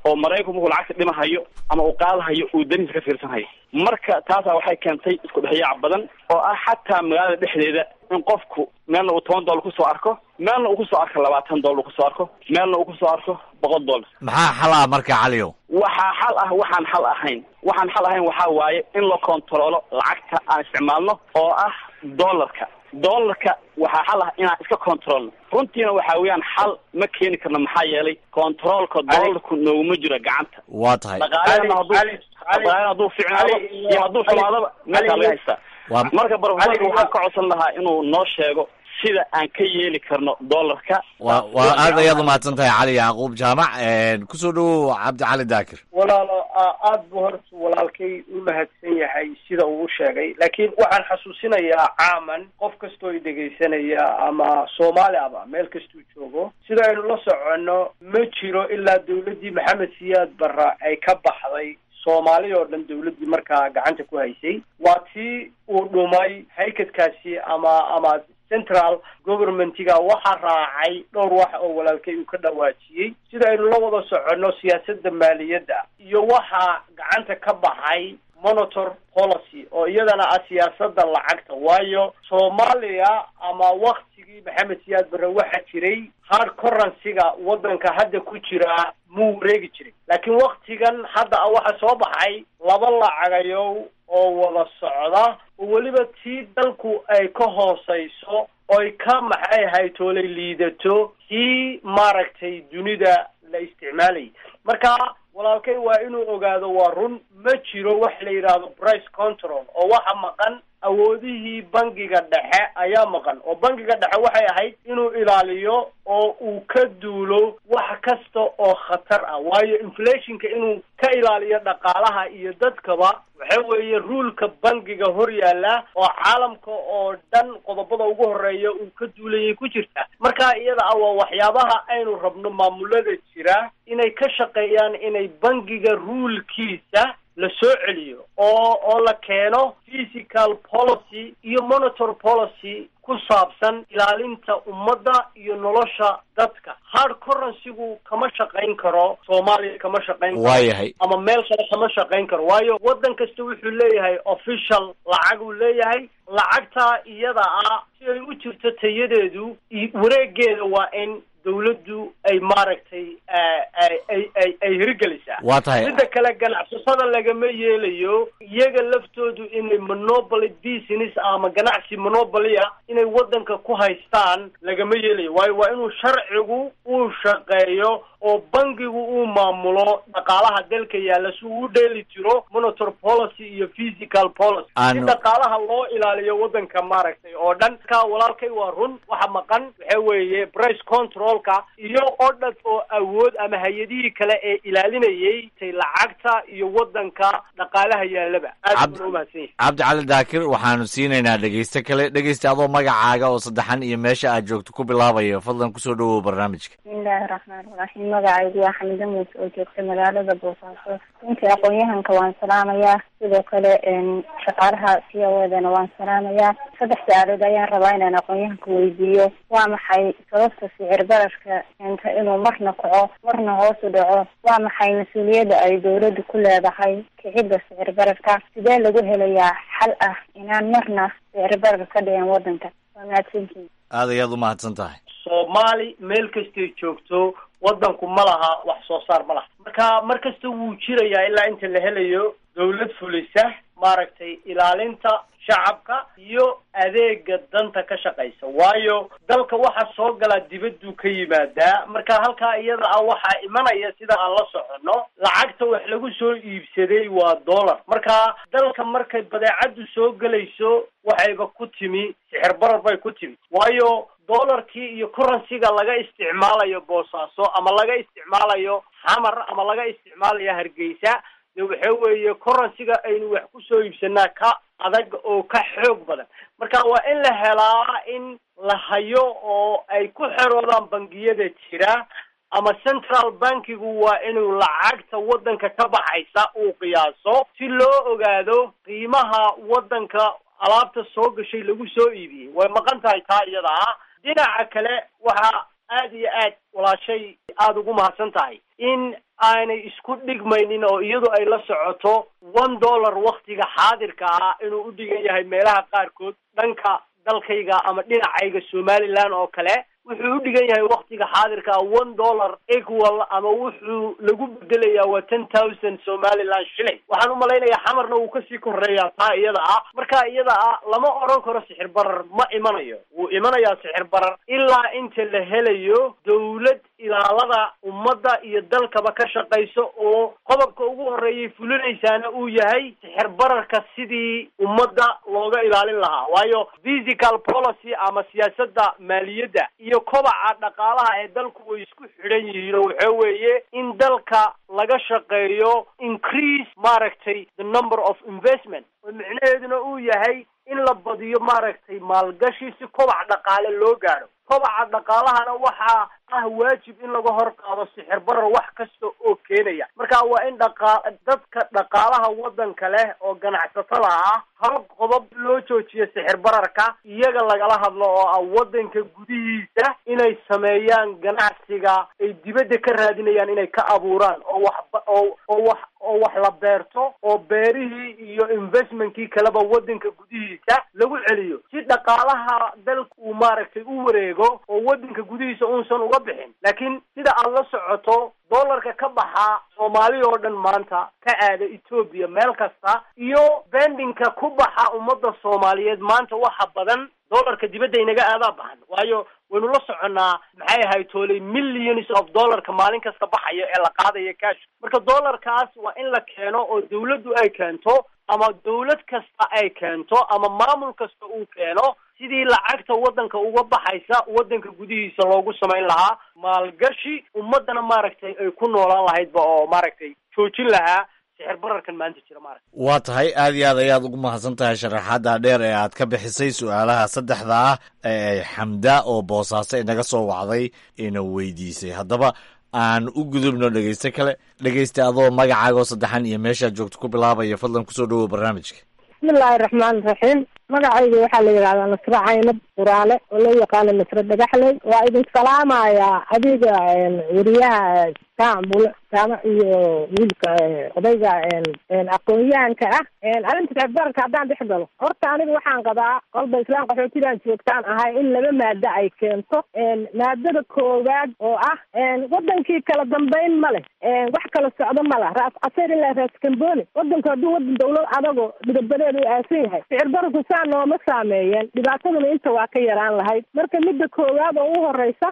oo maraykanku markuu lacagta dhimahayo ama uu qaadahayo uu danihiisa ka fiirsanhayo marka taasaa waxay keentay isku dhexyaac badan oo ah xataa magaalada dhexdeeda in qofku meelna uu toban dollar kusoo arko meelna uu kusoo arko labaatan dollar kusoo arko meelna uu kusoo arko boqol dollar maxaa xal ah marka caliyow waxaa xal ah waxaan xal ahayn waxaan xal ahayn waxaa waaye in la kontaroolo lacagta aan isticmaalno oo ah dollarka dollarka waxaa xal ah inaan iska controlno runtiina waxa weeyaan xal ma keeni karno maxaa yeelay controolka dollarku nooguma jiro gacanta waa tahay dhaqaalena hadduu dhaqaalena hadduu ficnaado iyo hadduu xumaadaba meeshaa laga haystaa marka profesorka waxaan ka codsan lahaa inuu noo sheego sida aan ka yeeli karno dollarka waa waa aad ayaad umahadsan tahay cali yacquub jaamac kusoo dhawow cabdi cali daakir walaalo aada buu horta walaalkay u mahadsan yahay sida uu u sheegay laakiin waxaan xasuusinayaa caaman qof kastoo i dhegaysanaya ama soomaali aba meel kastuu joogo sida aynu la soconno ma jiro ilaa dawladdii maxamed siyaad barra ay ka baxday soomaali oo dhan dawladdii markaa gacanta ku haysay waa tii uu dhumay haykadkaasi ama ama central governmentiga waxaa raacay dhowr wax oo walaalkay uu ka dhawaajiyey sida aynu la wada soconno siyaasadda maaliyadda iyo waxaa gacanta ka baxay monitor policy oo iyadana ah siyaasadda lacagta waayo soomaaliya ama waktigii maxamed siyaad barre waxaa jiray hard currency-ga waddanka hadda ku jira muu wareegi jiray laakiin waktigan hadda a waxaa soo baxay laba lacagayow oo wada socda oo weliba tii dalku ay ka hooseyso oy ka maxay haytoolay liidato tii maaragtay dunida la isticmaalayay marka walaalkay waa inuu ogaado waa run ma jiro wax la yidhaahdo price control oo waxa maqan awoodihii bangiga dhexe ayaa maqan oo bangiga dhexe waxay ahayd inuu ilaaliyo oo uu ka duulo wax kasta oo khatar ah waayo inflationka inuu ka ilaaliyo dhaqaalaha iyo dadkaba waxa weeye ruulka bangiga hor yaalla oo caalamka oo dhan qodobada ugu horeeya uu ka duulayay ku jirta marka iyada ah waa waxyaabaha aynu rabno maamulada jira inay ka shaqeeyaan inay bangiga ruulkiisa la soo celiyo oo oo la keeno physical policy iyo monitor policy ku saabsan ilaalinta ummadda iyo nolosha dadka hard currency-gu kama shaqayn karo soomaaliya kama shaqayn karo waayahay ama meel kale kama shaqayn karo waayo waddan kasta wuxuu leeyahay official lacag uu leeyahay lacagtaa iyada ah si ay u jirto tayadeedu wareegeeda waa in dawladdu ay maaragtay ay ay ay hirgelisaa waa tahay midda kale ganacsatada lagama yeelayo iyaga laftoodu inay monopoly business ama ganacsi monopoly ah inay waddanka ku haystaan lagama yeelayo waayo waa inuu sharcigu uu shaqeeyo oo bangigu uu maamulo dhaqaalaha dalka yaalla si uu u dheeli jiro monitor policy iyo physical policy si Aanu- dhaqaalaha loo ilaaliyo waddanka maaragtay oo dhan ka walaalkay waa run waxa maqan waxa weeye price controlka iyo odhad oo awood ama hay-adihii kale ee ilaalinayay tay lacagta iyo waddanka dhaqaalaha yaallaba aad Cabd- buna umahadsan yahay cabdi cali daakir waxaanu siinaynaa dhegeyste kale dhegeysta adoo magacaaga oo saddexan iyo meesha aad joogto ku bilaabayo fadlan kusoo dhawow barnaamijka bismillaahi raxmaan raxiim magacaygu waa xamida muuse oo joogta magaalada boosaaso runtii aqoon-yahanka waan salaamayaa sidoo kale n shaqaalaha c o edana waan salaamayaa saddex su-aalood ayaan rabaa inaan aqoon-yahanka weydiiyo waa maxay sababta sicir bararka keenta inuu marna kaco marna hoos u dhaco waa maxay mas-uuliyadda ay dowladdu ku leedahay kicidda sicir bararka sidee lagu helayaa xal ah inaan marna sicir barar ka dhicin waddanka waa mahadsantihin aad ayaad u mahadsan tahay soomaali meel kastay joogto waddanku ma laha wax soo saar ma laha marka mar kasta wuu jirayaa ilaa inta la helayo dawlad fulisa maaragtay ilaalinta shacabka iyo adeega danta ka shaqaysa waayo dalka waxaa soo galaa dibadduu ka yimaadaa marka halkaa iyada ah waxaa imanaya sida aan la soconno lacagta wax lagu soo iibsaday waa dollar marka dalka markay badeecaddu soo gelayso waxayba ku timi sixir barar bay ku timi waayo dollarkii iyo currency-ga laga isticmaalayo boosaaso ama laga isticmaalayo xamar ama laga isticmaalayo hargeysa de waxa weeye currency-ga aynu wax kusoo iibsanaa ka adag oo ka xoog badan marka waa in la helaa in la hayo oo ay ku xeroodaan bangiyada jira ama central bankigu waa inuu lacagta waddanka ka baxaysa uu qiyaaso si loo ogaado qiimaha waddanka alaabta soo gashay lagu soo iibiyey way maqan tahay taa iyada ah dhinaca kale waxa aad iyo aad walaashay aada ugu mahadsan tahay in aanay isku dhigmaynin oo iyadu ay la socoto one dollar waktiga xaadirka ah inuu u dhigan yahay meelaha qaarkood dhanka dalkayga ama dhinacayga somaliland oo kale wuxuu u dhigan yahay waktiga xaadirka ah one dollar equal ama wuxuu lagu bedelayaa waa ten thousand somaliland shilling waxaan u malaynayaa xamarna wuu kasii koreeyaa taa iyada ah marka iyada ah lama odhan karo sixir barar ma imanayo wuu imanayaa sixir barar ilaa inta la helayo dawlad ilaalada ummadda iyo dalkaba ka shaqayso oo qodobka ugu horreeyay fulinaysaana uu yahay sixir bararka sidii ummadda looga ilaalin lahaa waayo physical policy ama siyaasadda maaliyadda iyo kobaca dhaqaalaha ee dalku way isku xidhan yihiin oo waxa weeye in dalka laga shaqeeyo increase maaragtay the number of investment oo micnaheeduna uu yahay in la badiyo maaragtay maalgashi si kobac dhaqaale loo gaadho kobaca dhaqaalahana waxaa ah waajib in laga hor qaado sixir barar wax kasta oo keenaya marka waa in dhaqa dadka dhaqaalaha waddanka leh oo ganacsatada ah hal qodob loo joojiyo sixir bararka iyaga lagala hadlo oo ah waddanka gudihiisa inay sameeyaan ganacsiga ay dibadda ka raadinayaan inay ka abuuraan oo wax oo oo wax oo wax la beerto oo beerihii iyo investmentkii kaleba waddanka gudihiisa lagu celiyo si dhaqaalaha dalka uu maaragtay u wareego oo waddanka gudihiisa uusan uga bixin laakiin sida aad la socoto dollarka ka baxa soomaali oo dhan maanta ka aada etoobiya meel kasta iyo bendinka ku baxa ummadda soomaaliyeed maanta waxa badan dollarka dibadda inaga aadaa baxan waayo waynu la soconnaa maxay ahay tooley millions of dollarka maalin kasta baxaya ee la qaadaya cash marka dollarkaas waa in la keeno oo dawladdu ay keento ama dawlad kasta ay keento ama maamul kasta uu keeno sidii lacagta waddanka uga baxaysa waddanka gudihiisa loogu samayn lahaa maalgashi ummaddana maaragtay ay ku noolaan lahaydba oo maaragtay joojin lahaa sixir bararkan maanta jira maaragta waa tahay aad iyo aad ayaad ugu mahadsan tahay sharaxaadda dheer ee aad ka bixisay su-aalaha saddexda ah ee xamda oo boosaaso inaga soo wacday ina weydiisay haddaba aan u gudubno dhegeyste kale dhegeysta adoo magacaagoo saddexan iyo meeshaad joogto ku bilaabaya fadlan kusoo dhawow barnaamijka bismillaahi raxmaani raxiim magacayga waxaa la yidhahdaa nasre caynab quraale oo loo yaqaano nasre dhagaxley waa idin salaamayaa adiga weriyaha kaambul jaamac iyo wiilka odayga aqoon-yahanka ah arrinta sicibbararka haddaan dhex galo horta aniga waxaan qabaa qolba islaan qaxootidan joogtaan ahay in laba maado ay keento maadada koowaad oo ah wadankii kala dambeyn ma leh wax kala socdo ma lah raas caseer ilaa raas kamboni wadanku hadduu wadan dawlad adago midabadeedu u aasan yahay sicir bararku saa nooma saameeyeen dhibaataduna inta waa ka yaraan lahayd marka midda koowaad oo u horeysa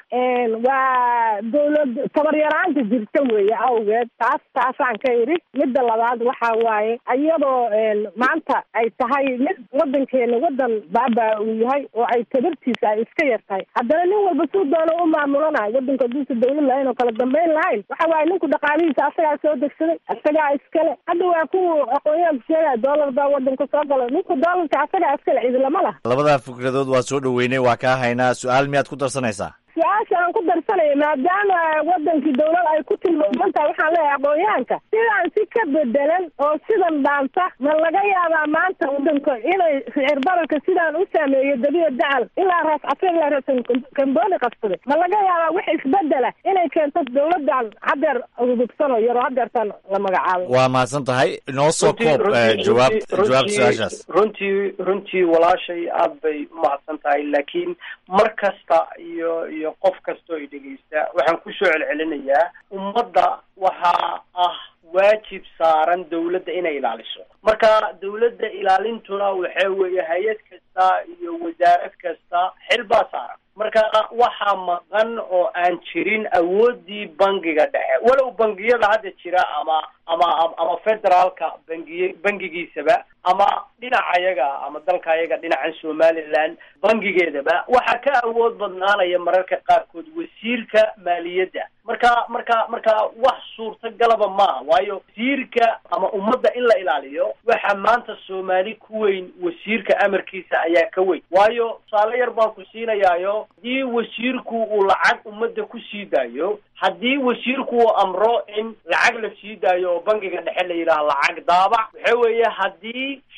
waa dawlad tabaryaraanta jirta weeye awgeed taas taasaan ka idhi midda labaad waxa waaye iyadoo maanta ay tahay mid wadankeena wadan baabaa uu yahay oo ay tabartiisa ay iska yar tahay haddana nin walba suu doono u maamulanayo wadanku hadduusa dawlad lahayn oo kala dambeyn lahayn waxa waaye ninku dhaqaalihiisa asagaa soo degsaday asagaa iskale hadda waa kuwa aqoonyahanku sheegaya doolar baa wadanka soo galo ninku doolarka asagaa iskale cidilama lah labadaa fikradood waa soo dhoweynay waa kaa haynaa su-aal miyaad ku darsanaysaa su-aasha aan ku darsanaya maadaama wadankii dawlad ay ku tilmaaman tahay waxaan leeyahay aqoon-yahanka sidaan si ka bedelan oo sidan dhaanta ma laga yaabaa maanta wadanka inay sicir bararka sidaan u saameeyo dabiya dacal ilaa raas casir ilaa raas kamboni qabsaday ma laga yaabaa wax isbedela inay keento dawladan hadeer udubsano yaroo hadeertan la magacaabo waa mahadsan tahay inoo soo koob jawaab jawaab su-aashaas runtii runtii walaashay aad bay umahadsan tahay laakiin mar kasta iyo iyo qof kastoo i dhegeysta waxaan kusoo celcelinayaa ummadda waxaa ah waajib saaran dawladda inay ilaaliso marka dawladda ilaalintuna waxa weeye hay-ad kasta iyo wasaarad kasta xil baa saaran marka waxaa maqan oo aan jirin awooddii bangiga dhexe walow bangiyada hadda jira ama ama ama federaalka bangiy bangigiisaba ama dhinacayaga ama dalkayaga dhinacan somaliland bangigeedaba waxaa ka awood badnaanaya mararka qaarkood wasiirka maaliyadda marka marka marka wax suurtagalaba maaha waayo wasiirka ama ummadda in la ilaaliyo waxa maanta soomaali ku weyn wasiirka amarkiisa ayaa ka weyn waayo tusaale yar baan ku siinayaayo haddii wasiirku uu lacag ummadda ku sii daayo haddii wasiirku uu amro in lacag la sii daayo oo bangiga dhexe la yidhaha lacag daabac waxa weeye haddii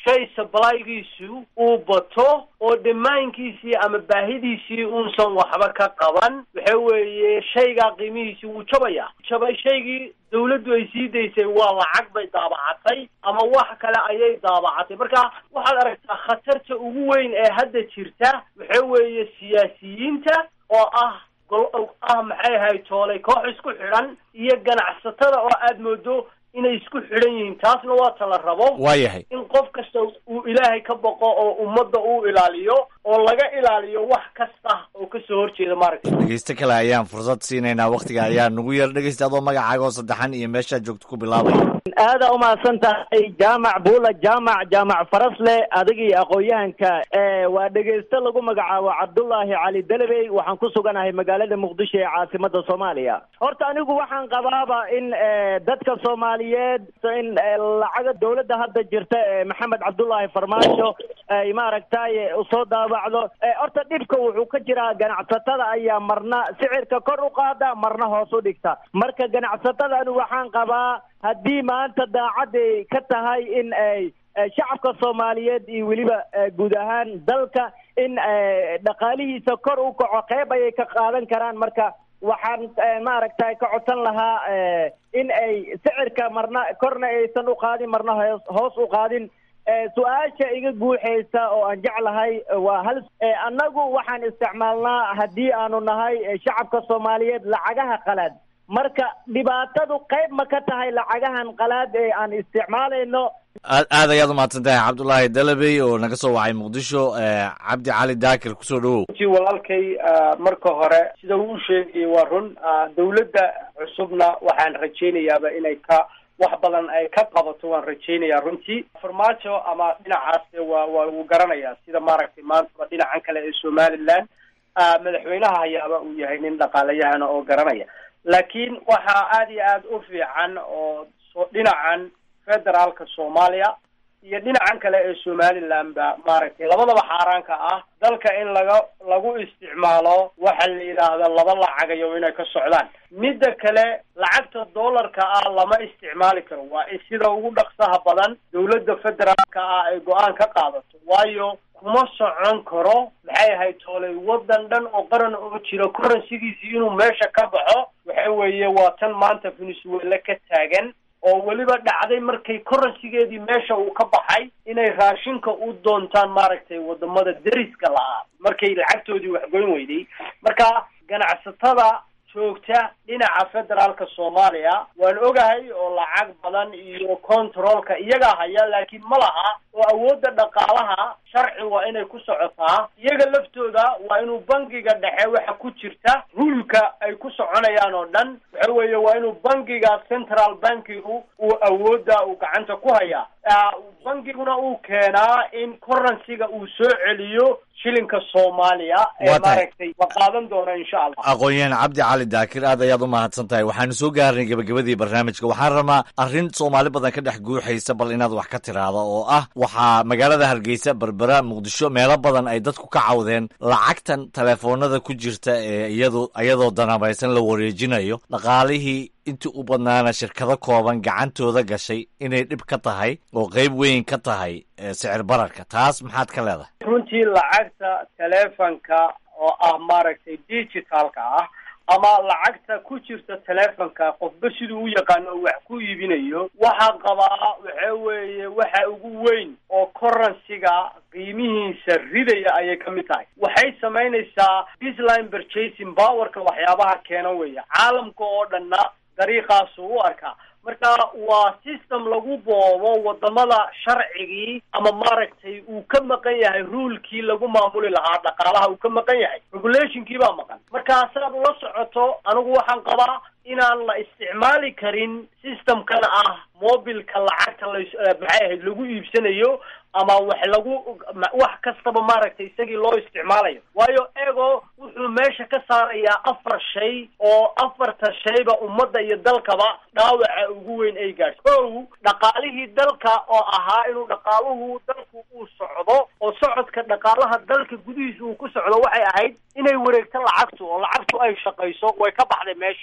shay sablygiisu uu bato oo dhammaankiisii ama baahidiisii uusan waxba ka qaban waxa weeye shaygaa qiimihiisii wuu jabaya jabay shaygii dawladdu ay sii daysay waa lacag bay daabacatay ama wax kale ayay daabacatay marka waxaad aragtaa khatarta ugu weyn ee hadda jirta waxa weeye siyaasiyiinta oo ah gol ah maxay ahayd toolay koox isku xidhan iyo ganacsatada oo aad moodo inay isku xidhan yihiin taasna waa tala rabo waayahay in qof kasta uu ilaahay ka boqo oo ummadda uu ilaaliyo oo laga ilaaliyo wax kasta oo kasoo horjeeda maaragtay dhegeysto kale ayaan fursad siinaynaa waktiga ayaa nagu yar dhegeysta adoo magacaaga oo saddexan iyo meeshaad joogto ku bilaabaya aada umahadsan tahay jaamac buula jaamac jaamac farasle adigii aqoon-yahanka waa dhegeysto lagu magacaabo cabdullaahi cali delebey waxaan ku suganahay magaalada muqdisho ee caasimada soomaaliya horta anigu waxaan qabaaba in dadka soomaaliyeed in lacaga dawladda hadda jirta ee maxamed cabdullaahi farmaajo ay maaragtay usoo daabacdo horta dhibka wuxuu ka jiraa ganacsatada ayaa marna sicirka kor u qaada marna hoos u dhigta marka ganacsatada anigu waxaan qabaa haddii maanta daacaday ka tahay in ay shacabka soomaaliyeed iyo weliba guud ahaan dalka in dhaqaalihiisa kor u kaco qeyb ayay ka qaadan karaan marka waxaan maaragtay ka codsan lahaa in ay sicirka marna korna aysan u qaadin marna hoos hoos u qaadin su-aasha iga guuxaysa oo aan jeclahay waa hal annagu waxaan isticmaalnaa haddii aanu nahay shacabka soomaaliyeed lacagaha qalaad marka dhibaatadu qayb ma ka tahay lacagahan qalaad ee aan isticmaalayno aad aad ayaad umahadsan tahay cabdullaahi dalabey oo naga soo wacay muqdisho cabdi cali daakir kusoo dhawow ji walaalkay marka hore sida uu sheegayay waa run dawladda cusubna waxaan rajaynayaaba inay ka wax badan ay ka qabato waan rajaynayaa runtii farmaajo ama dhinacaas waa waa wuu garanayaa sida maaragtay maantaba dhinacan kale ee somaliland madaxweynaha hayaaba uu yahay nin dhaqaalayahana oo garanaya laakiin waxaa aada iyo aada u fiican oo so dhinacan federaalka soomaaliya iyo dhinacan kale ee somaliland ba maaragtay labadaba xaaraanka ah dalka in laga lagu isticmaalo waxa la yidhaahda laba lacagayo inay ka socdaan midda kale lacagta dollarka ah lama isticmaali karo waa in sida ugu dhaqsaha badan dawladda federaalka ah ay go-aan ka qaadato waayo kuma socon karo maxay ahayd toolay waddan dhan oo qaran oo jira currencygiisii inuu meesha ka baxo waxa weeye waa tan maanta venezuela ka taagan oo weliba dhacday markay currencygeedii meesha uu ka baxay inay raashinka u doontaan maaragtay wadamada deriska la-aa markay lacagtoodii waxgoyn weyday marka ganacsatada joogta dhinaca federaalka soomaaliya waan ogahay oo lacag badan iyo controlka iyagaa haya laakiin ma laha oo awoodda dhaqaalaha sharci waa inay ku socotaa iyaga laftooda waa inuu bangiga dhexe waxa ku jirta ruulka ay ku soconayaan oo dhan waxa weeye waa inuu bangiga central bankigu uu awoodda uu gacanta ku hayaa bangiguna uu keenaa in currencyga uu soo celiyo shilinka soomaaliya ee maaragtay la qaadan doona insha allah aqoon-yahan cabdi cali daakir aad ayaad u mahadsan tahay waxaanu soo gaarnay gebagabadii barnaamijka waxaan rabaa arrin soomaali badan ka dhex guuxaysa bal inaad wax ka tiraahdo oo ah waxaa magaalada hargeysa berbera muqdisho meelo badan ay dadku ka cawdeen lacagtan teleefoonada ku jirta ee iyadu iyadoo danabaysan la wareejinayo dhaqaalihii intii u badnaana shirkado kooban gacantooda gashay inay dhib ka tahay oo qeyb weyn ka tahay sicir bararka taas maxaad ka leedahay runtii lacagta telefonka oo ah maaragtay digitalka ah ama lacagta ku jirta telefonka qofba siduu u yaqaano oo wax ku iibinayo waxaa qabaa waxa weeye waxa ugu weyn oo currencyga qiimihiisa ridaya ayay ka mid tahay waxay samaynaysaa disline purchasing powerka waxyaabaha keena weeye caalamka oo dhanna dariiqaasu u arkaa marka waa system lagu boobo wadamada sharcigii ama maaragtay uu ka maqan yahay ruulkii lagu maamuli lahaa dhaqaalaha uu ka maqan yahay regulationkii baa maqan marka saad ula socoto anigu waxaan qabaa inaan la isticmaali karin systemkan ah mobilka lacagta la maxay ahayd lagu iibsanayo ama wax lagu wax kastaba maaragtay isagii loo isticmaalayo waayo ego wuxuu meesha ka saarayaa afar shay oo afarta shayba ummadda iyo dalkaba dhaawaca ugu weyn ay gaadho kow dhaqaalihii dalka oo ahaa inuu dhaqaaluhu dalku uu socdo oo socodka dhaqaalaha dalka gudihiisa uu ku socdo waxay ahayd inay wareegto lacagtu oo lacagtu ay shaqayso way ka baxday meeshii because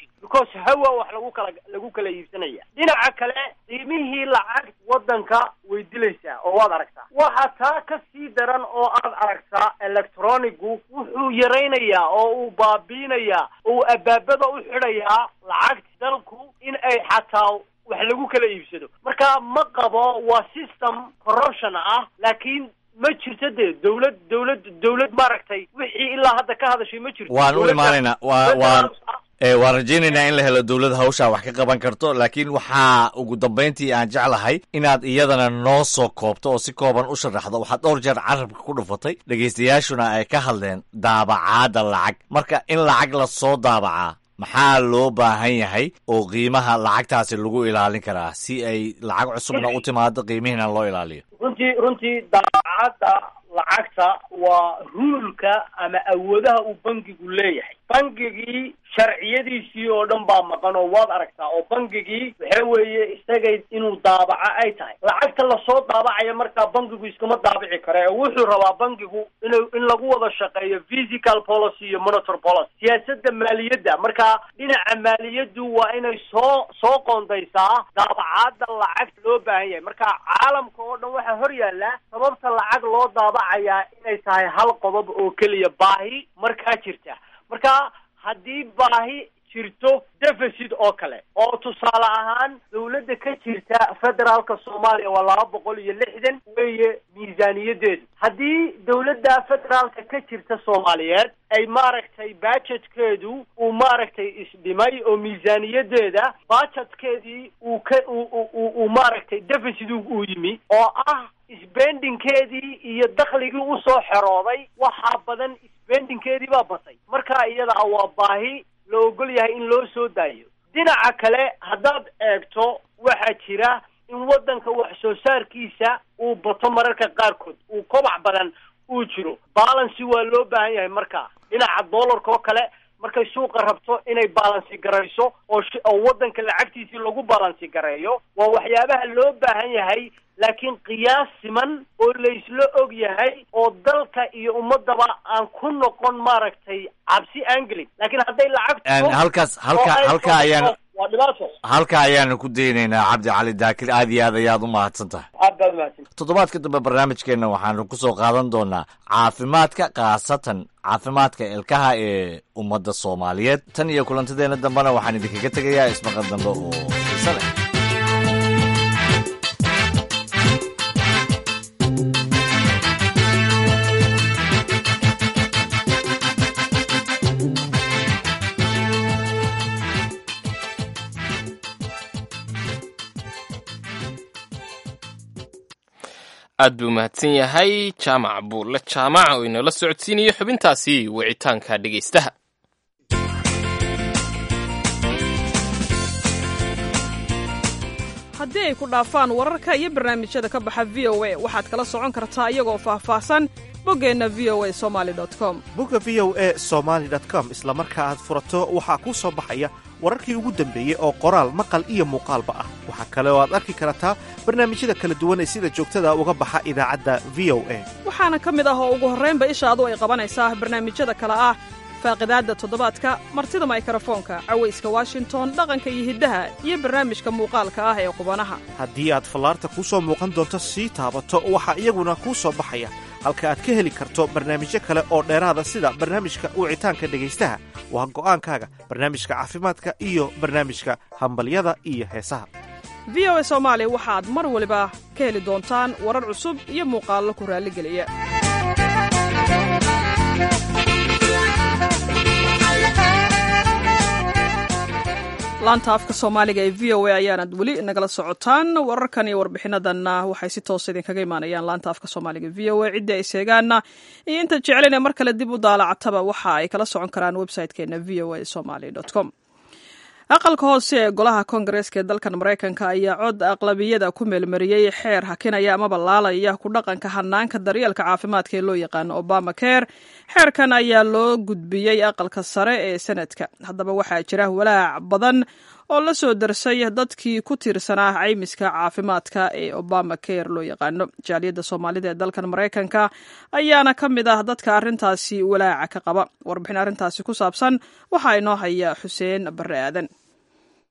because hawa wax lagu kala lagu kala iibsanaya dhinaca kale qiimihii lacag waddanka way dilaysaa oo waad aragtaa waxa taa ka sii daran oo aad aragtaa electronigu wuxuu yaraynayaa oo uu baabiinayaa oo uu abaabada u xidhayaa lacagta dalku in ay xataa wax lagu kala iibsado marka ma qabo waa system corruption ah laakiin ma jirto dee dawlad dawlad dawlad maaragtay wixii ilaa hadda ka hadashay ma jirto waan u Dawladda- imaanaynaa waa waan ee waan rajaynaynaa in la helo dowlad hawshaa wax ka qaban karto laakiin waxaa ugu dambayntii aan jeclahay inaad iyadana noo soo koobto oo si kooban u sharaxdo waxaad dhowr jeer carabka ku dhufatay dhegaystayaashuna ay ka hadleen daabacaadda lacag marka in lacag la soo daabacaa maxaa loo baahan yahay oo qiimaha lacagtaasi lagu ilaalin karaa si ay lacag cusubna u timaado qiimihiina loo ilaaliyo runtii runtii daacadda lacagta waa ruulka ama awoodaha uu bangigu leeyahay bangigii sharciyadiisii oo dhan baa maqan oo waad aragtaa oo bangigii waxa weeye isagay inuu daabaca ay tahay lacagta lasoo daabacaya markaa bangigu iskama daabici kare ee wuxuu rabaa bangigu in in lagu wada shaqeeyo physical policy iyo monetary policy siyaasadda maaliyadda marka dhinaca maaliyaddu waa inay soo soo qoondaysaa daabacaadda lacagta loo baahan yahay marka caalamka oo dhan waxaa hor yaalla sababta lacag loo daabacayaa inay tahay hal qodob oo keliya baahi markaa jirta marka haddii baahi jirto deficit oo kale oo tusaale ahaan dawladda ka jirta federaalka soomaaliya waa laba boqol iyo lixdan weeye miisaaniyadeedu haddii dawladda federaalka ka jirta soomaaliyeed ay maaragtay budgetkeedu uu maaragtay isdhimay oo miisaaniyadeeda budgetkeedii uu ka uu uu uu maaragtay deficit uu yimi oo ah spendingkeedii iyo dakhligii usoo xerooday waxaa badan spendingkeedii baa batay marka iyada ah waa baahi la ogol yahay in loo soo daayo dhinaca kale haddaad eegto waxaa jira in waddanka wax soo saarkiisa uu bato mararka qaarkood uu kobac badan uu jiro balancy waa loo baahan yahay marka dhinaca dollarka oo kale markay suuqa rabto inay balansi garayso oo sh- oo waddanka lacagtiisii lagu balansi gareeyo waa waxyaabaha loo baahan yahay laakiin qiyaas siman oo laysla og yahay oo dalka iyo ummadaba aan ku noqon maaragtay cabsi aan gelin laakiin hadday lacagtu Een, halkaas halka oo ay halka ayaan waa dhibaato halka ayaanu ku daynaynaa cabdi cali daakir aad iyo aad ayaad u mahadsan tahay aad baad mahadsan toddobaadka dambe barnaamijkeenna waxaanu ku soo qaadan doonaa caafimaadka khaasatan caafimaadka ilkaha ee ummadda soomaaliyeed tan iyo kulantadeenna dambena waxaan idinkaga tegayaa ismaqal dambe oo xiise leh aad buu mahadsan yahay jaamac buulle jaamac oo inoola socodsiinayo xubintaasi wicitaanka dhegaystaha haddii ay ku dhaafaan wararka iyo barnaamijyada ka baxa v o a waxaad kala socon kartaa iyagoo faahfaahsan boggeenna v o a somali com bogga v o e somaali com isla marka aad furato waxaa kuu soo baxaya wararkii ugu dambeeyey oo qoraal maqal iyo muuqaalba ah waxaa kale oo aad arki kartaa barnaamijyada kala duwan ee sida joogtada uga baxa idaacadda v o a waxaana ka mid ah oo ugu horraynba ishaadu ay qabanaysaa barnaamijyada kale ah faaqidaadda toddobaadka martida maykrofoonka cawayska washington dhaqanka iyo hiddaha iyo barnaamijka muuqaalka ah ee qubanaha haddii aad fallaarta kuu soo muuqan doonto sii taabato waxaa iyaguna kuu soo baxaya halka aad ka heli karto barnaamijyo kale oo dheeraada sida barnaamijka wicitaanka dhegaystaha waa go'aankaaga barnaamijka caafimaadka iyo barnaamijka hambalyada iyo heesaha v o a soomaali waxaad mar waliba ka heli doontaan warar cusub iyo muuqaallo ku raalligeliya laanta afka soomaaliga ee v o a ayaanad weli nagala socotaan wararkan iyo warbixinadanna waxay si toosa idinkaga imaanayaan laanta afka soomaaliga v o a ciddii ay seegaanna iyo inta jeclan ee mar kale dib u daalacataba waxa ay kala socon karaan website-keena v o a somaly com aqalka hoose ee golaha koongareeska ee dalkan maraykanka ayaa cod aqlabiyada ku meelmariyey xeer hakinaya amaba laalaya ku dhaqanka hanaanka daryeelka caafimaadka ee loo yaqaano obama care xeerkan ayaa loo gudbiyey aqalka sare ee senadka haddaba waxaa jira walaac badan oo la soo darsay dadkii ku tiirsanaa caymiska caafimaadka ee obama care loo yaqaano jaaliyadda soomaalida ee dalkan maraykanka ayaana ka mid ah dadka arrintaasi walaaca ka qaba warbixin arrintaasi ku saabsan waxaa inoo haya xuseen barre aadan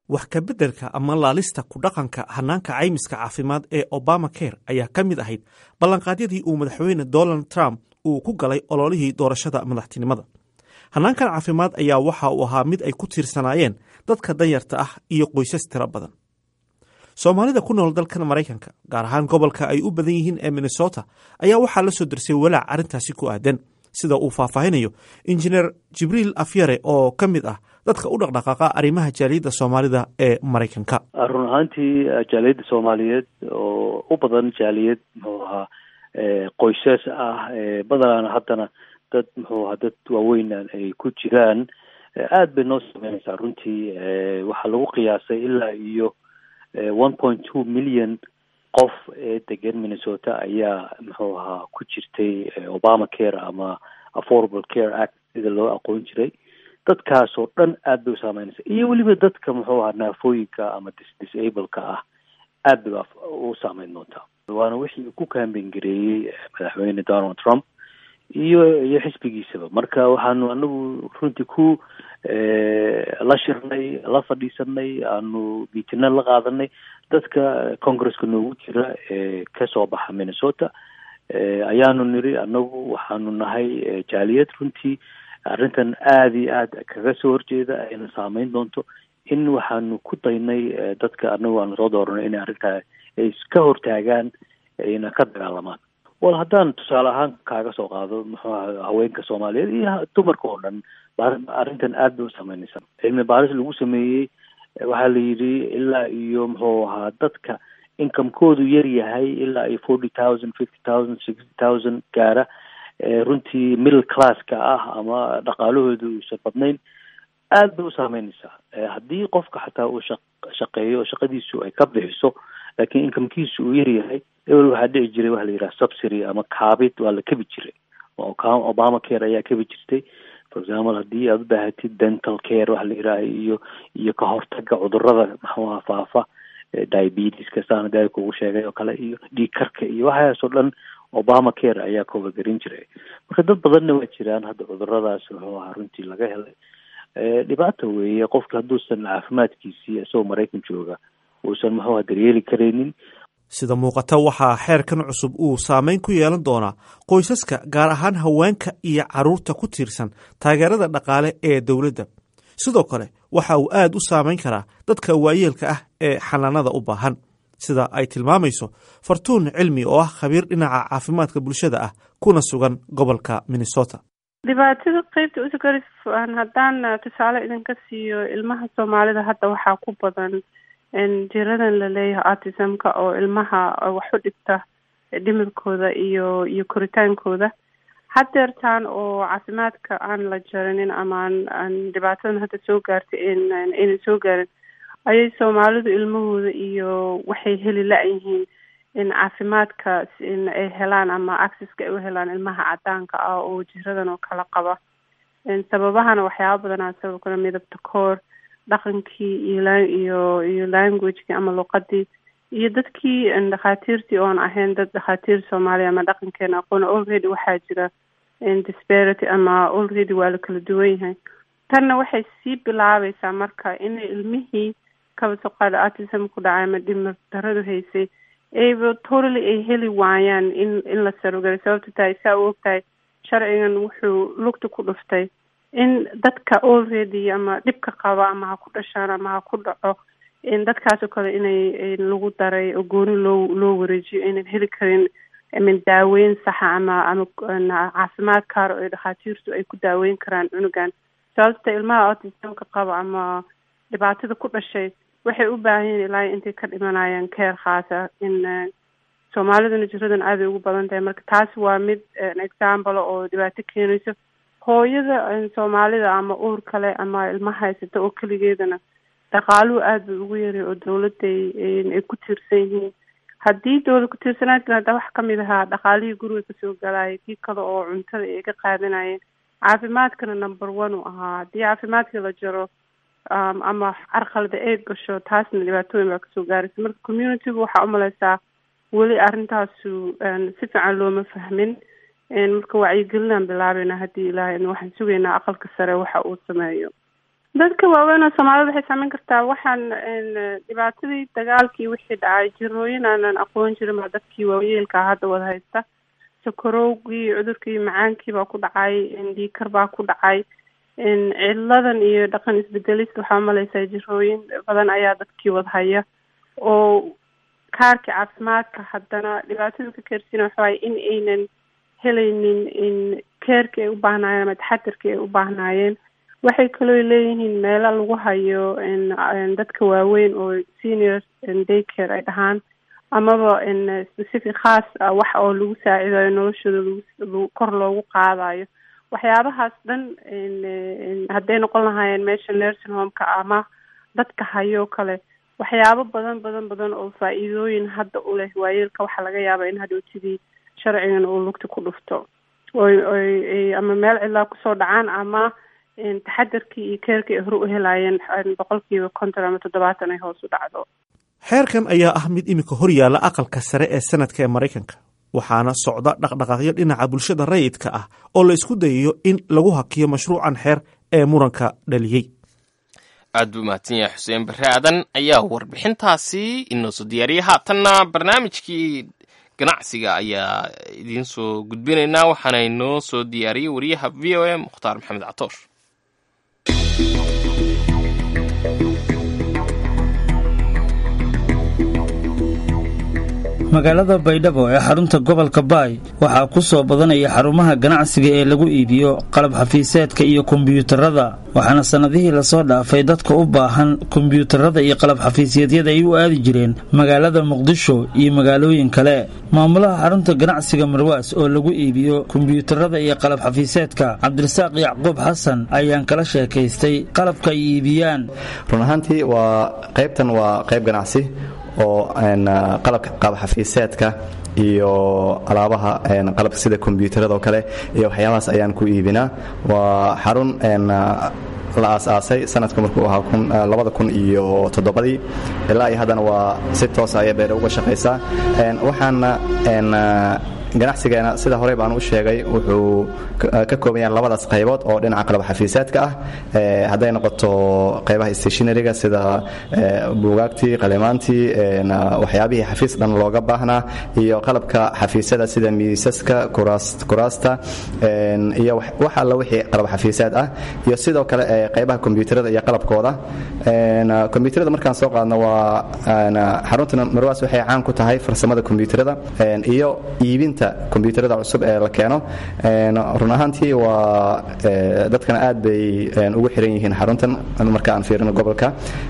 wax kabeddelka ama laalista ku dhaqanka hanaanka caymiska caafimaad ee obama care ayaa ka mid ahayd ballanqaadyadii uu madaxweyne donald trump uu ku galay ololihii doorashada madaxtinimada hanaankan caafimaad ayaa waxa uu ahaa mid ay ku tiirsanaayeen dadka danyarta ah iyo qoysas tiro badan soomaalida ku nool dalkan maraykanka gaar ahaan gobolka ay u badan yihiin ee minnesota ayaa waxaa la soo darsay walaac arrintaasi ku aadan sida uu faahfaahinayo injineer jibriil afyare oo ka mid ah dadka u dhaqdhaqaaqa arrimaha jaaliyadda soomaalida ee maraykanka run ahaantii jaaliyadda soomaaliyeed oo u badan jaaliyad muxuu ahaa qoysas ah badanaana haddana dad muxuu ahaa dad waaweynaan ay ku jiraan aad bay noo sameynaysaa runtii waxaa lagu qiyaasay ilaa iyo one point two million qof ee degan minnesota ayaa muxuu ahaa ku jirtay obama care ama affordable care act sida loo aqoon jiray dadkaasoo dhan aad bay u saameynaysa iyo weliba dadka muxuu ahaa naafooyinka ama dis disableka ah aad bay u saameyn doontaa waana wixii ku kaamben gareeyey madaxweyne donald trump iyo iyo xisbigiisaba marka waxaanu anagu runtii ku la shirnay la fadhiisanay aanu miitina la qaadanay dadka congresska noogu jira ee kasoo baxa minnesota ayaanu niri anagu waxaanu nahay jaaliyad runtii arrintan aada iyo aad kaga soo horjeeda ayna saameyn doonto in waxaanu ku daynay dadka anagu aanu soo dooranay inay arrintaa ay ka hortaagaan ayna ka dagaalamaan wal haddaan tusaale ahaan kaaga soo qaado muxuu aha haweenka soomaaliyeed iyo dumarka oo dhan arrintan aad bay u saameynaysaa cilmi baaris lagu sameeyey waxaa la yidhi ilaa iyo muxuu ahaa dadka incomekoodu yar yahay ilaa iyo forty thousand fifty thousand sixty thousand gaara runtii middle classka ah ama dhaqaalahooda uusan badnayn aad bay u saameynaysaa haddii qofka xataa uu shaq shaqeeyo shaqadiisu ay ka bixiso laakiin incomekiisu uu yar yahay ebel waxaa dhici jiray waxa la yidhaha subsidy ama kaabid waa la kabi jiray obama care ayaa kabi jirtay for example haddii aad u baahatid dental care waxa la yidhaha iyo iyo ka hortaga cudurada maxuaha faafa diabeteska saan daa kugu sheegay oo kale iyo dhiig karka iyo waxaas oo dhan obama care ayaa koobagerin jiray marka dad badanna waa jiraan hadda cuduradaas wuxuu ahaa runtii laga helay dhibaata weeye qofka hadduusan caafimaadkiisii isagoo maraykan jooga uusan muxuu aha daryeeli karaynin sida muuqata waxaa xeerkan cusub uu saameyn ku yeelan doonaa qoysaska gaar ahaan haweenka iyo carruurta ku tiirsan taageerada dhaqaale ee dowladda sidoo kale waxa uu aad u saameyn karaa dadka waayeelka ah ee xanaanada u baahan sida ay tilmaamayso fartuun cilmi oo ah khabiir dhinaca caafimaadka bulshada ah kuna sugan gobolka minnesota dhibaatada qeybta usugaris haddaan tusaale idinka siiyo ilmaha soomaalida hadda waxaa ku badan jiradan laleeyahay autismka oo ilmaha wax u dhigta dhimirkooda iyo iyo koritaankooda hadeertaan oo caafimaadka aan la jarinin ama aan aan dhibaatadan hadda soo gaartay inay soo gaarin ayay soomaalidu ilmahooda iyo waxay heli la-yihiin in caafimaadka in ay helaan ama accesska ay u helaan ilmaha cadaanka ah oo jiradan oo kala qaba sababahana waxyaaba badanaa sabab kale midabta koor dhaqankii iyo iyo iyo languagekii ama luqadii iyo dadkii dhakhaatiirtii oon ahayn dad dhakhaatiir soomaaliya ama dhaqankeena aqoon already waxaa jira disparity ama already waa la kala duwan yahay tanna waxay sii bilaabaysaa marka inay ilmihii kabasaqaada autism ku dhacay ama dhimir daradu haysay ayba totally ay heli waayaan in in la sarogaray sababta tahay saa u ogtahay sharcigan wuxuu lugta ku dhuftay in dadka already ama dhibka qaba ama ha ku dhashaan ama ha ku dhaco in dadkaas oo kale inay lagu daray oo gooni loo loo wareejiyo aynan heli karin min daaweyn saxa ama ama caafimaad kaar oo dhakhaatiirtu ay ku daaweyn karaan cunugan sababta ilmaha autismka qaba ama dhibaatada ku dhashay waxay u baahan yihin ilaa intay ka dhimanayaan keer khaasa in soomaaliduna jiradan aaday ugu badan tahay marka taas waa mid example oo dhibaato keenayso hooyada soomaalida ama uur kale ama ilma haysata oo keligeedana dhaqaaluhu aada bay ugu yaray oo dawladday ay ku tiirsan yihiin haddii dawlad ku-tiirsanaadkan hadda wax kamid ahaa dhaqaalihii guriga kasoo galaya kii kale oo cuntada ay ka qaadanayeen caafimaadkana number one u ahaa haddii caafimaadka la jaro ama carqalada ay gasho taasna dhibaatooyin baa kasoo gaaraysa marka communitygu waxaa umaleysaa weli arrintaasu si fiican looma fahmin marka wacyigelinaan bilaabayna haddii ilaahay waxaan sugaynaa aqalka sare waxa uu sameeyo dadka waaweyn oo soomaalida waxay saameyn kartaa waxaan dhibaatadii dagaalkii wixii dhacay jirooyin aanan aqoon jirin baa dadkii waayeelka hadda wada haysta sakarowgii cudurkii macaankii baa ku dhacay dhiikar baa ku dhacay ciladan iyo dhaqan isbedelis waxaa malaysaa jirooyin badan ayaa dadkii wada haya oo kaarka caafimaadka haddana dhibaatada ka keersiina waxawaay in aynan helaynin in keerka ay u baahnaayeen ama taxadirka ay u baahnaayeen waxay kaloo leeyihiin meelo lagu hayo dadka waaweyn oo senior daycare ay dhahaan amaba specific khaas ah wax oo lagu saacidayo noloshooda lagu kor loogu qaadayo waxyaabahaas dhan hadday noqon lahaayeen meesha nursing homeka ama dadka hayo kale waxyaabo badan badan badan oo faa-iidooyin hadda u leh waayeelka waxaa laga yaaba in hadhowtidii sharcigan uu lugta ku dhufto oy oy ama meel cidlaa kusoo dhacaan ama taxadarkii iyo keerkii ay hore u helaayeen boqolkiiba konton ama toddobaatan ay hoos u dhacdo xeerkan ayaa ah mid iminka hor yaalla aqalka sare ee sanadka ee maraykanka waxaana socda dhaqdhaqaaqyo dhinaca bulshada rayidka ah oo la isku dayayo in lagu hakiyo mashruucan xeer ee muranka dhaliyey aad buu mahadsan yahay xuseen barre aadan ayaa warbixintaasi inoo soo diyaariyay haatanna barnaamijkii ganacsiga ayaa idiin soo gudbinaynaa waxaana inoo soo diyaariyey wariyaha v o a mukhtaar maxamed catoosh magaalada baydhabo ee xarunta gobolka baay waxaa ku soo badanaya xarumaha ganacsiga ee lagu iibiyo qalab xafiiseedka iyo kombiyuutarada waxaana sannadihii lasoo dhaafay dadka u baahan kombiyuutarada iyo qalab xafiisyeedyada ay u aadi jireen magaalada muqdisho iyo magaalooyin kale maamulaha xarunta ganacsiga marwaas oo lagu iibiyo kombiyuutarada iyo qalab xafiiseedka cabdirasaaq yacquub xasan ayaan kala sheekaystay qalabka ay iibiyaan run ahaantii waa qaybtan waa qayb ganacsi oo qalabka qaabxafiiseedka iyo alaabaha qalabka sida kombyuutarada oo kale iyo waxyaabahaas ayaan ku iibinaa waa xarun la aasaasay sanadka markuu ahaa labada kun iyo toddobadii ilaa iyo haddana waa si toosa ayay beere uga shaqaysaa waxaana ganacsigeena sida horey baan u sheegay wuxuu ka kooban yahay labadaas qaybood oo dhinaca qalab xafiiseedka ah hadday noqoto qaybaha stationaryga sida buugaagtii qalimaantii waxyaabihii xafiis dhan looga baahnaa iyo qalabka xafiisyada sida miisaska kuraasta iyo wax alla wixii qalab xafiiseed ah iyo sidoo kale qaybaha kombyuutarada iyo qalabkooda kombyuutarada markaan soo qaadno waa xarunta marwaas waxay caan ku tahay farsamada kombyuutarada iyo iibinta kombyuutarada cusub ee la keeno run ahaantii waa dadkana aad bay ugu xiran yihiin xaruntan marka aan fiirino gobolka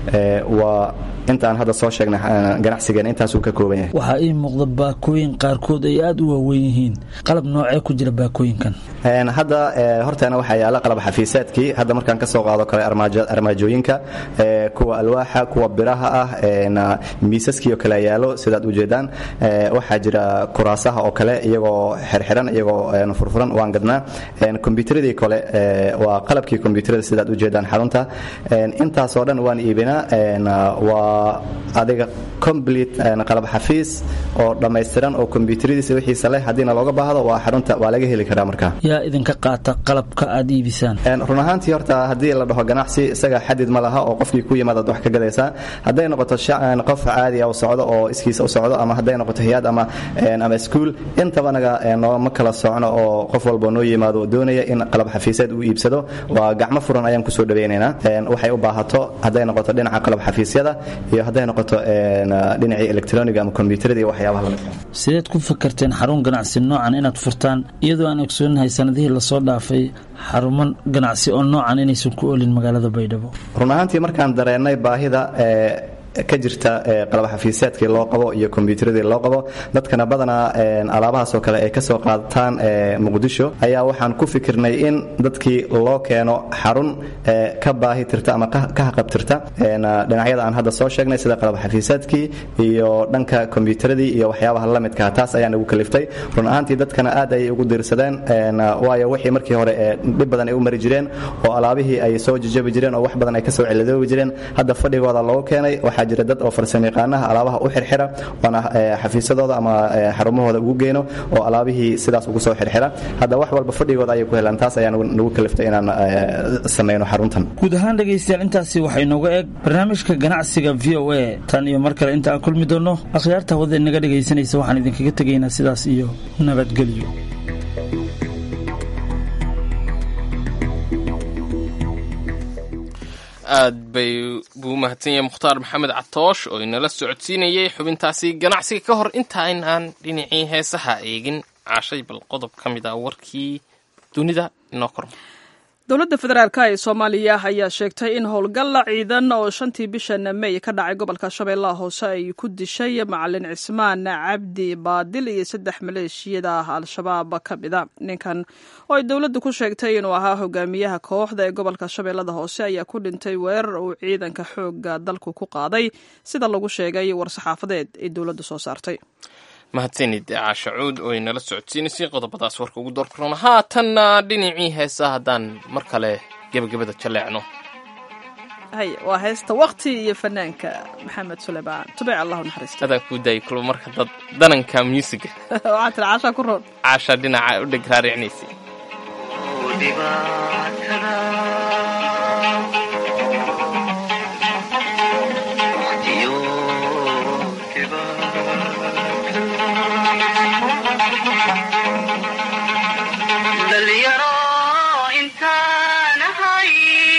waa intaan hadda soo sheegnay ganacsigeena intaasuu ka kooban yahay waxaa ii muuqda baakooyin qaarkood ay aad u waaweyn yihiin qalab noocee ku jira baakooyinkan hadda horteena waxaa yaala qalab xafiiseedkii hadda markaan ka soo qaado kale armaajooyinka kuwa alwaaxa kuwa biraha ah miisaskii oo kale yaalo sidaad ujeedaan waxaa jira kuraasaha oo kale iyagoo xirxiran iyagoo furfuran waan gadnaa kombyuutaradii kale waa qalabkii kombyuutarada sidaad ujeedaan xarunta intaasoo dhan waan iibinaa waa adiga complete qalab xafiis oo dhammaystiran oo kombyuutaradiisa wixiisa leh haddiina looga baahdo waa xarunta waa laga heli karaa marka yaa idinka qaata qalabka aad iibisaan run ahaantii horta haddii la dhaho ganacsi isaga xadid ma laha oo qofkii ku yimaadaad wax ka gadaysaa hadday noqoto qof caadi ah u socdo oo iskiisa u socdo ama hadday noqoto hay-ad ama ama iskuul intaba naga nooma kala socno oo qof walba noo yimaado doonaya in qalab xafiiseed uu iibsado waa gacmo furan ayaan kusoo dhawaynaynaa waxay u baahato hadday noqoto dhinaca qalab xafiisyada iyo hadday noqoto dhinacii electroniga ama kombyuutarada iyo waxyaabaha lamidka sideed ku fakarteen xarun ganacsi noocan inaad furtaan iyadoo aan ogsoonahay sanadihii lasoo dhaafay xarumo ganacsi oo noocan inaysan ku olin magaalada baydhabo run ahaantii markaan dareennay baahida ka jirta qalab xafiiseedkii loo qabo iyo kombyuutaradii loo qabo dadkana badanaa alaabahaasoo kale ay kasoo qaadataan muqdisho ayaa waxaan ku fikirnay in dadkii loo keeno xarun ka baahi tirta ama ka haqabtirta dhinacyada aan hadda soo sheegnay sida qalab xafiiseedkii iyo dhanka kombyuutaradii iyo waxyaabaha la midkaa taas ayaan ugu kaliftay run ahaantii dadkana aad ayay ugu diirsadeen waayo wixii markii hore dhib badan ay u mari jireen oo alaabihii ay soo jajabi jireen oo wax badan ay kasoo ciladoobi jireen hadda fadhigooda loogu keenay waxaa jira dad oo farsamayaqaanaha alaabaha u xirxira oona xafiisyadooda ama xarumahooda ugu geeno oo alaabihii sidaas ugu soo xirxira hadda wax walba fadhigooda ayay ku helaan taas ayaa nagu kaliftay inaan sameyno xaruntan guud ahaan dhegaystayaal intaasi waxay nooga eeg barnaamijka ganacsiga v o a tan iyo mar kale inta aan kulmi doonno akhyaarta hawada inaga dhegaysanaysa waxaan idinkaga tegaynaa sidaas iyo nabadgelyo aad bay buu mahadsan yahay mukhtaar maxamed catoosh oo inala socodsiinayay xubintaasi ganacsiga ka hor inta aynaan dhinacii heesaha eegin caashay bal qodob ka mid ah warkii dunida inoo korma dowladda federaalka ee soomaaliya ayaa sheegtay in howlgalla ciidan oo shantii bishan mey ka dhacay gobolka shabeellaha hoose ay ku dishay macalin cismaan cabdi baadil iyo saddex maleeshiyada al-shabaab ka mida ninkan oo ay dowladdu ku sheegtay inuu ahaa hogaamiyaha kooxda ee gobolka shabeellada hoose ayaa ku dhintay weerar uu ciidanka xooga dalku ku qaaday sida lagu sheegay war-saxaafadeed ay dowladdu soo saartay mahadsanid caasha cuud oo inala socodsiinaysay qodobadaas warka ugu door korona haatanna dhinacii heesa haddaan mar kale gebagabada jaleecno hay waa heesta wakti iyo fanaanka maxamed suleymaan tubec allahu naxariista adaan kuu daayay kulba marka dad dananka musiga waxaa tiri caashaa ku roon caasha dhinaca u dheg raaricinaysay dhalinyaro intaan ahay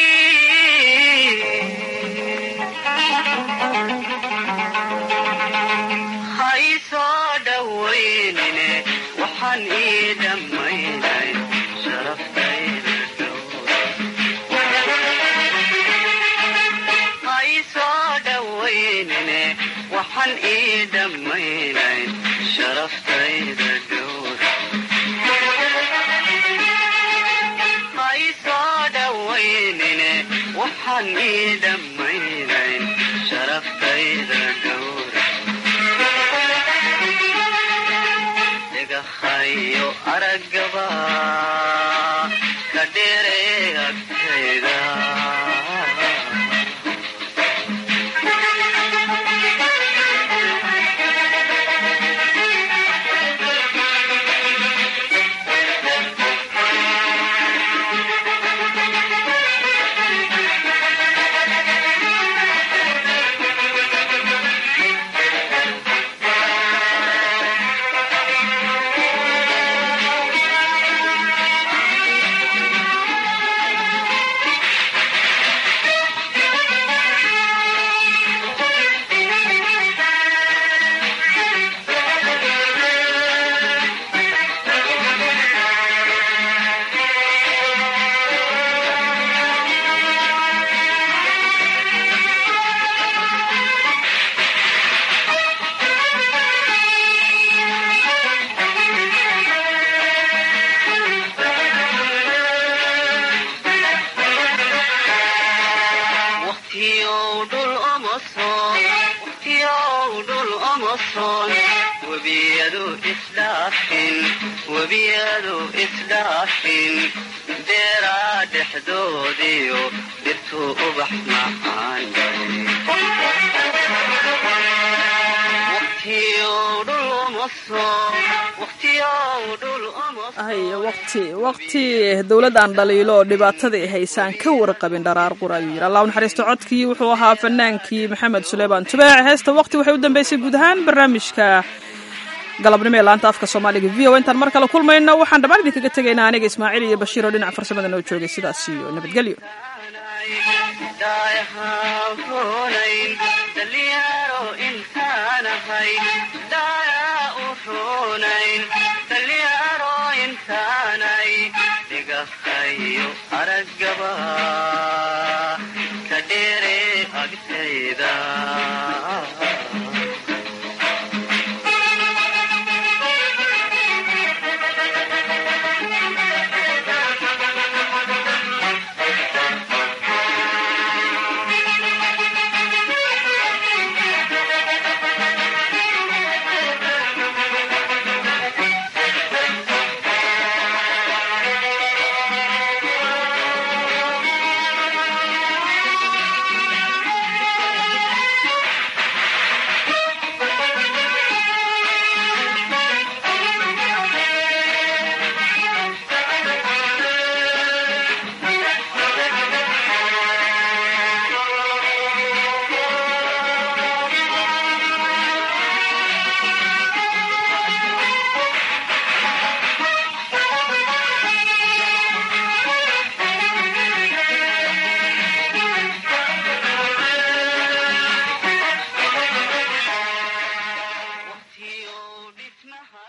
ha ii soo dhowaynine waxaan ii dhammaynay sharaftayda ha ii soo dhowaynine waxaan ii dhammaynay sharaftayda dhowra waxaan ii dhammaynayn sharaftayda dhowra dhagahayo araggaba ka dheeree agtayda webiyadu isdhaafin webiyadu isdhaafin beeraa dhexdoodiyo dhirtuu ubax macaan hay waqti waqti dowlad aan dhaliilo oo dhibaatadii haysaan ka warqabin dharaar qur ayuu yidhi allah u naxariisto codkii wuxuu ahaa fanaankii maxamed suleymaan tubaac heesta waqti waxay u dambeysay guud ahaan barnaamijka galabnimo ee laanta afka soomaaliga v o intaan mar kale kulmayno waxaan dhammaan idinkaga tegaynaa aniga ismaaciil iyo bashiir oo dhinaca farsamada noo joogay sidaas iyo nabadgelyo dhalinyaro intaanahay daayaa u roonayn dhalinyaro intaanay dhigahayo araggaba ka dheere agtayda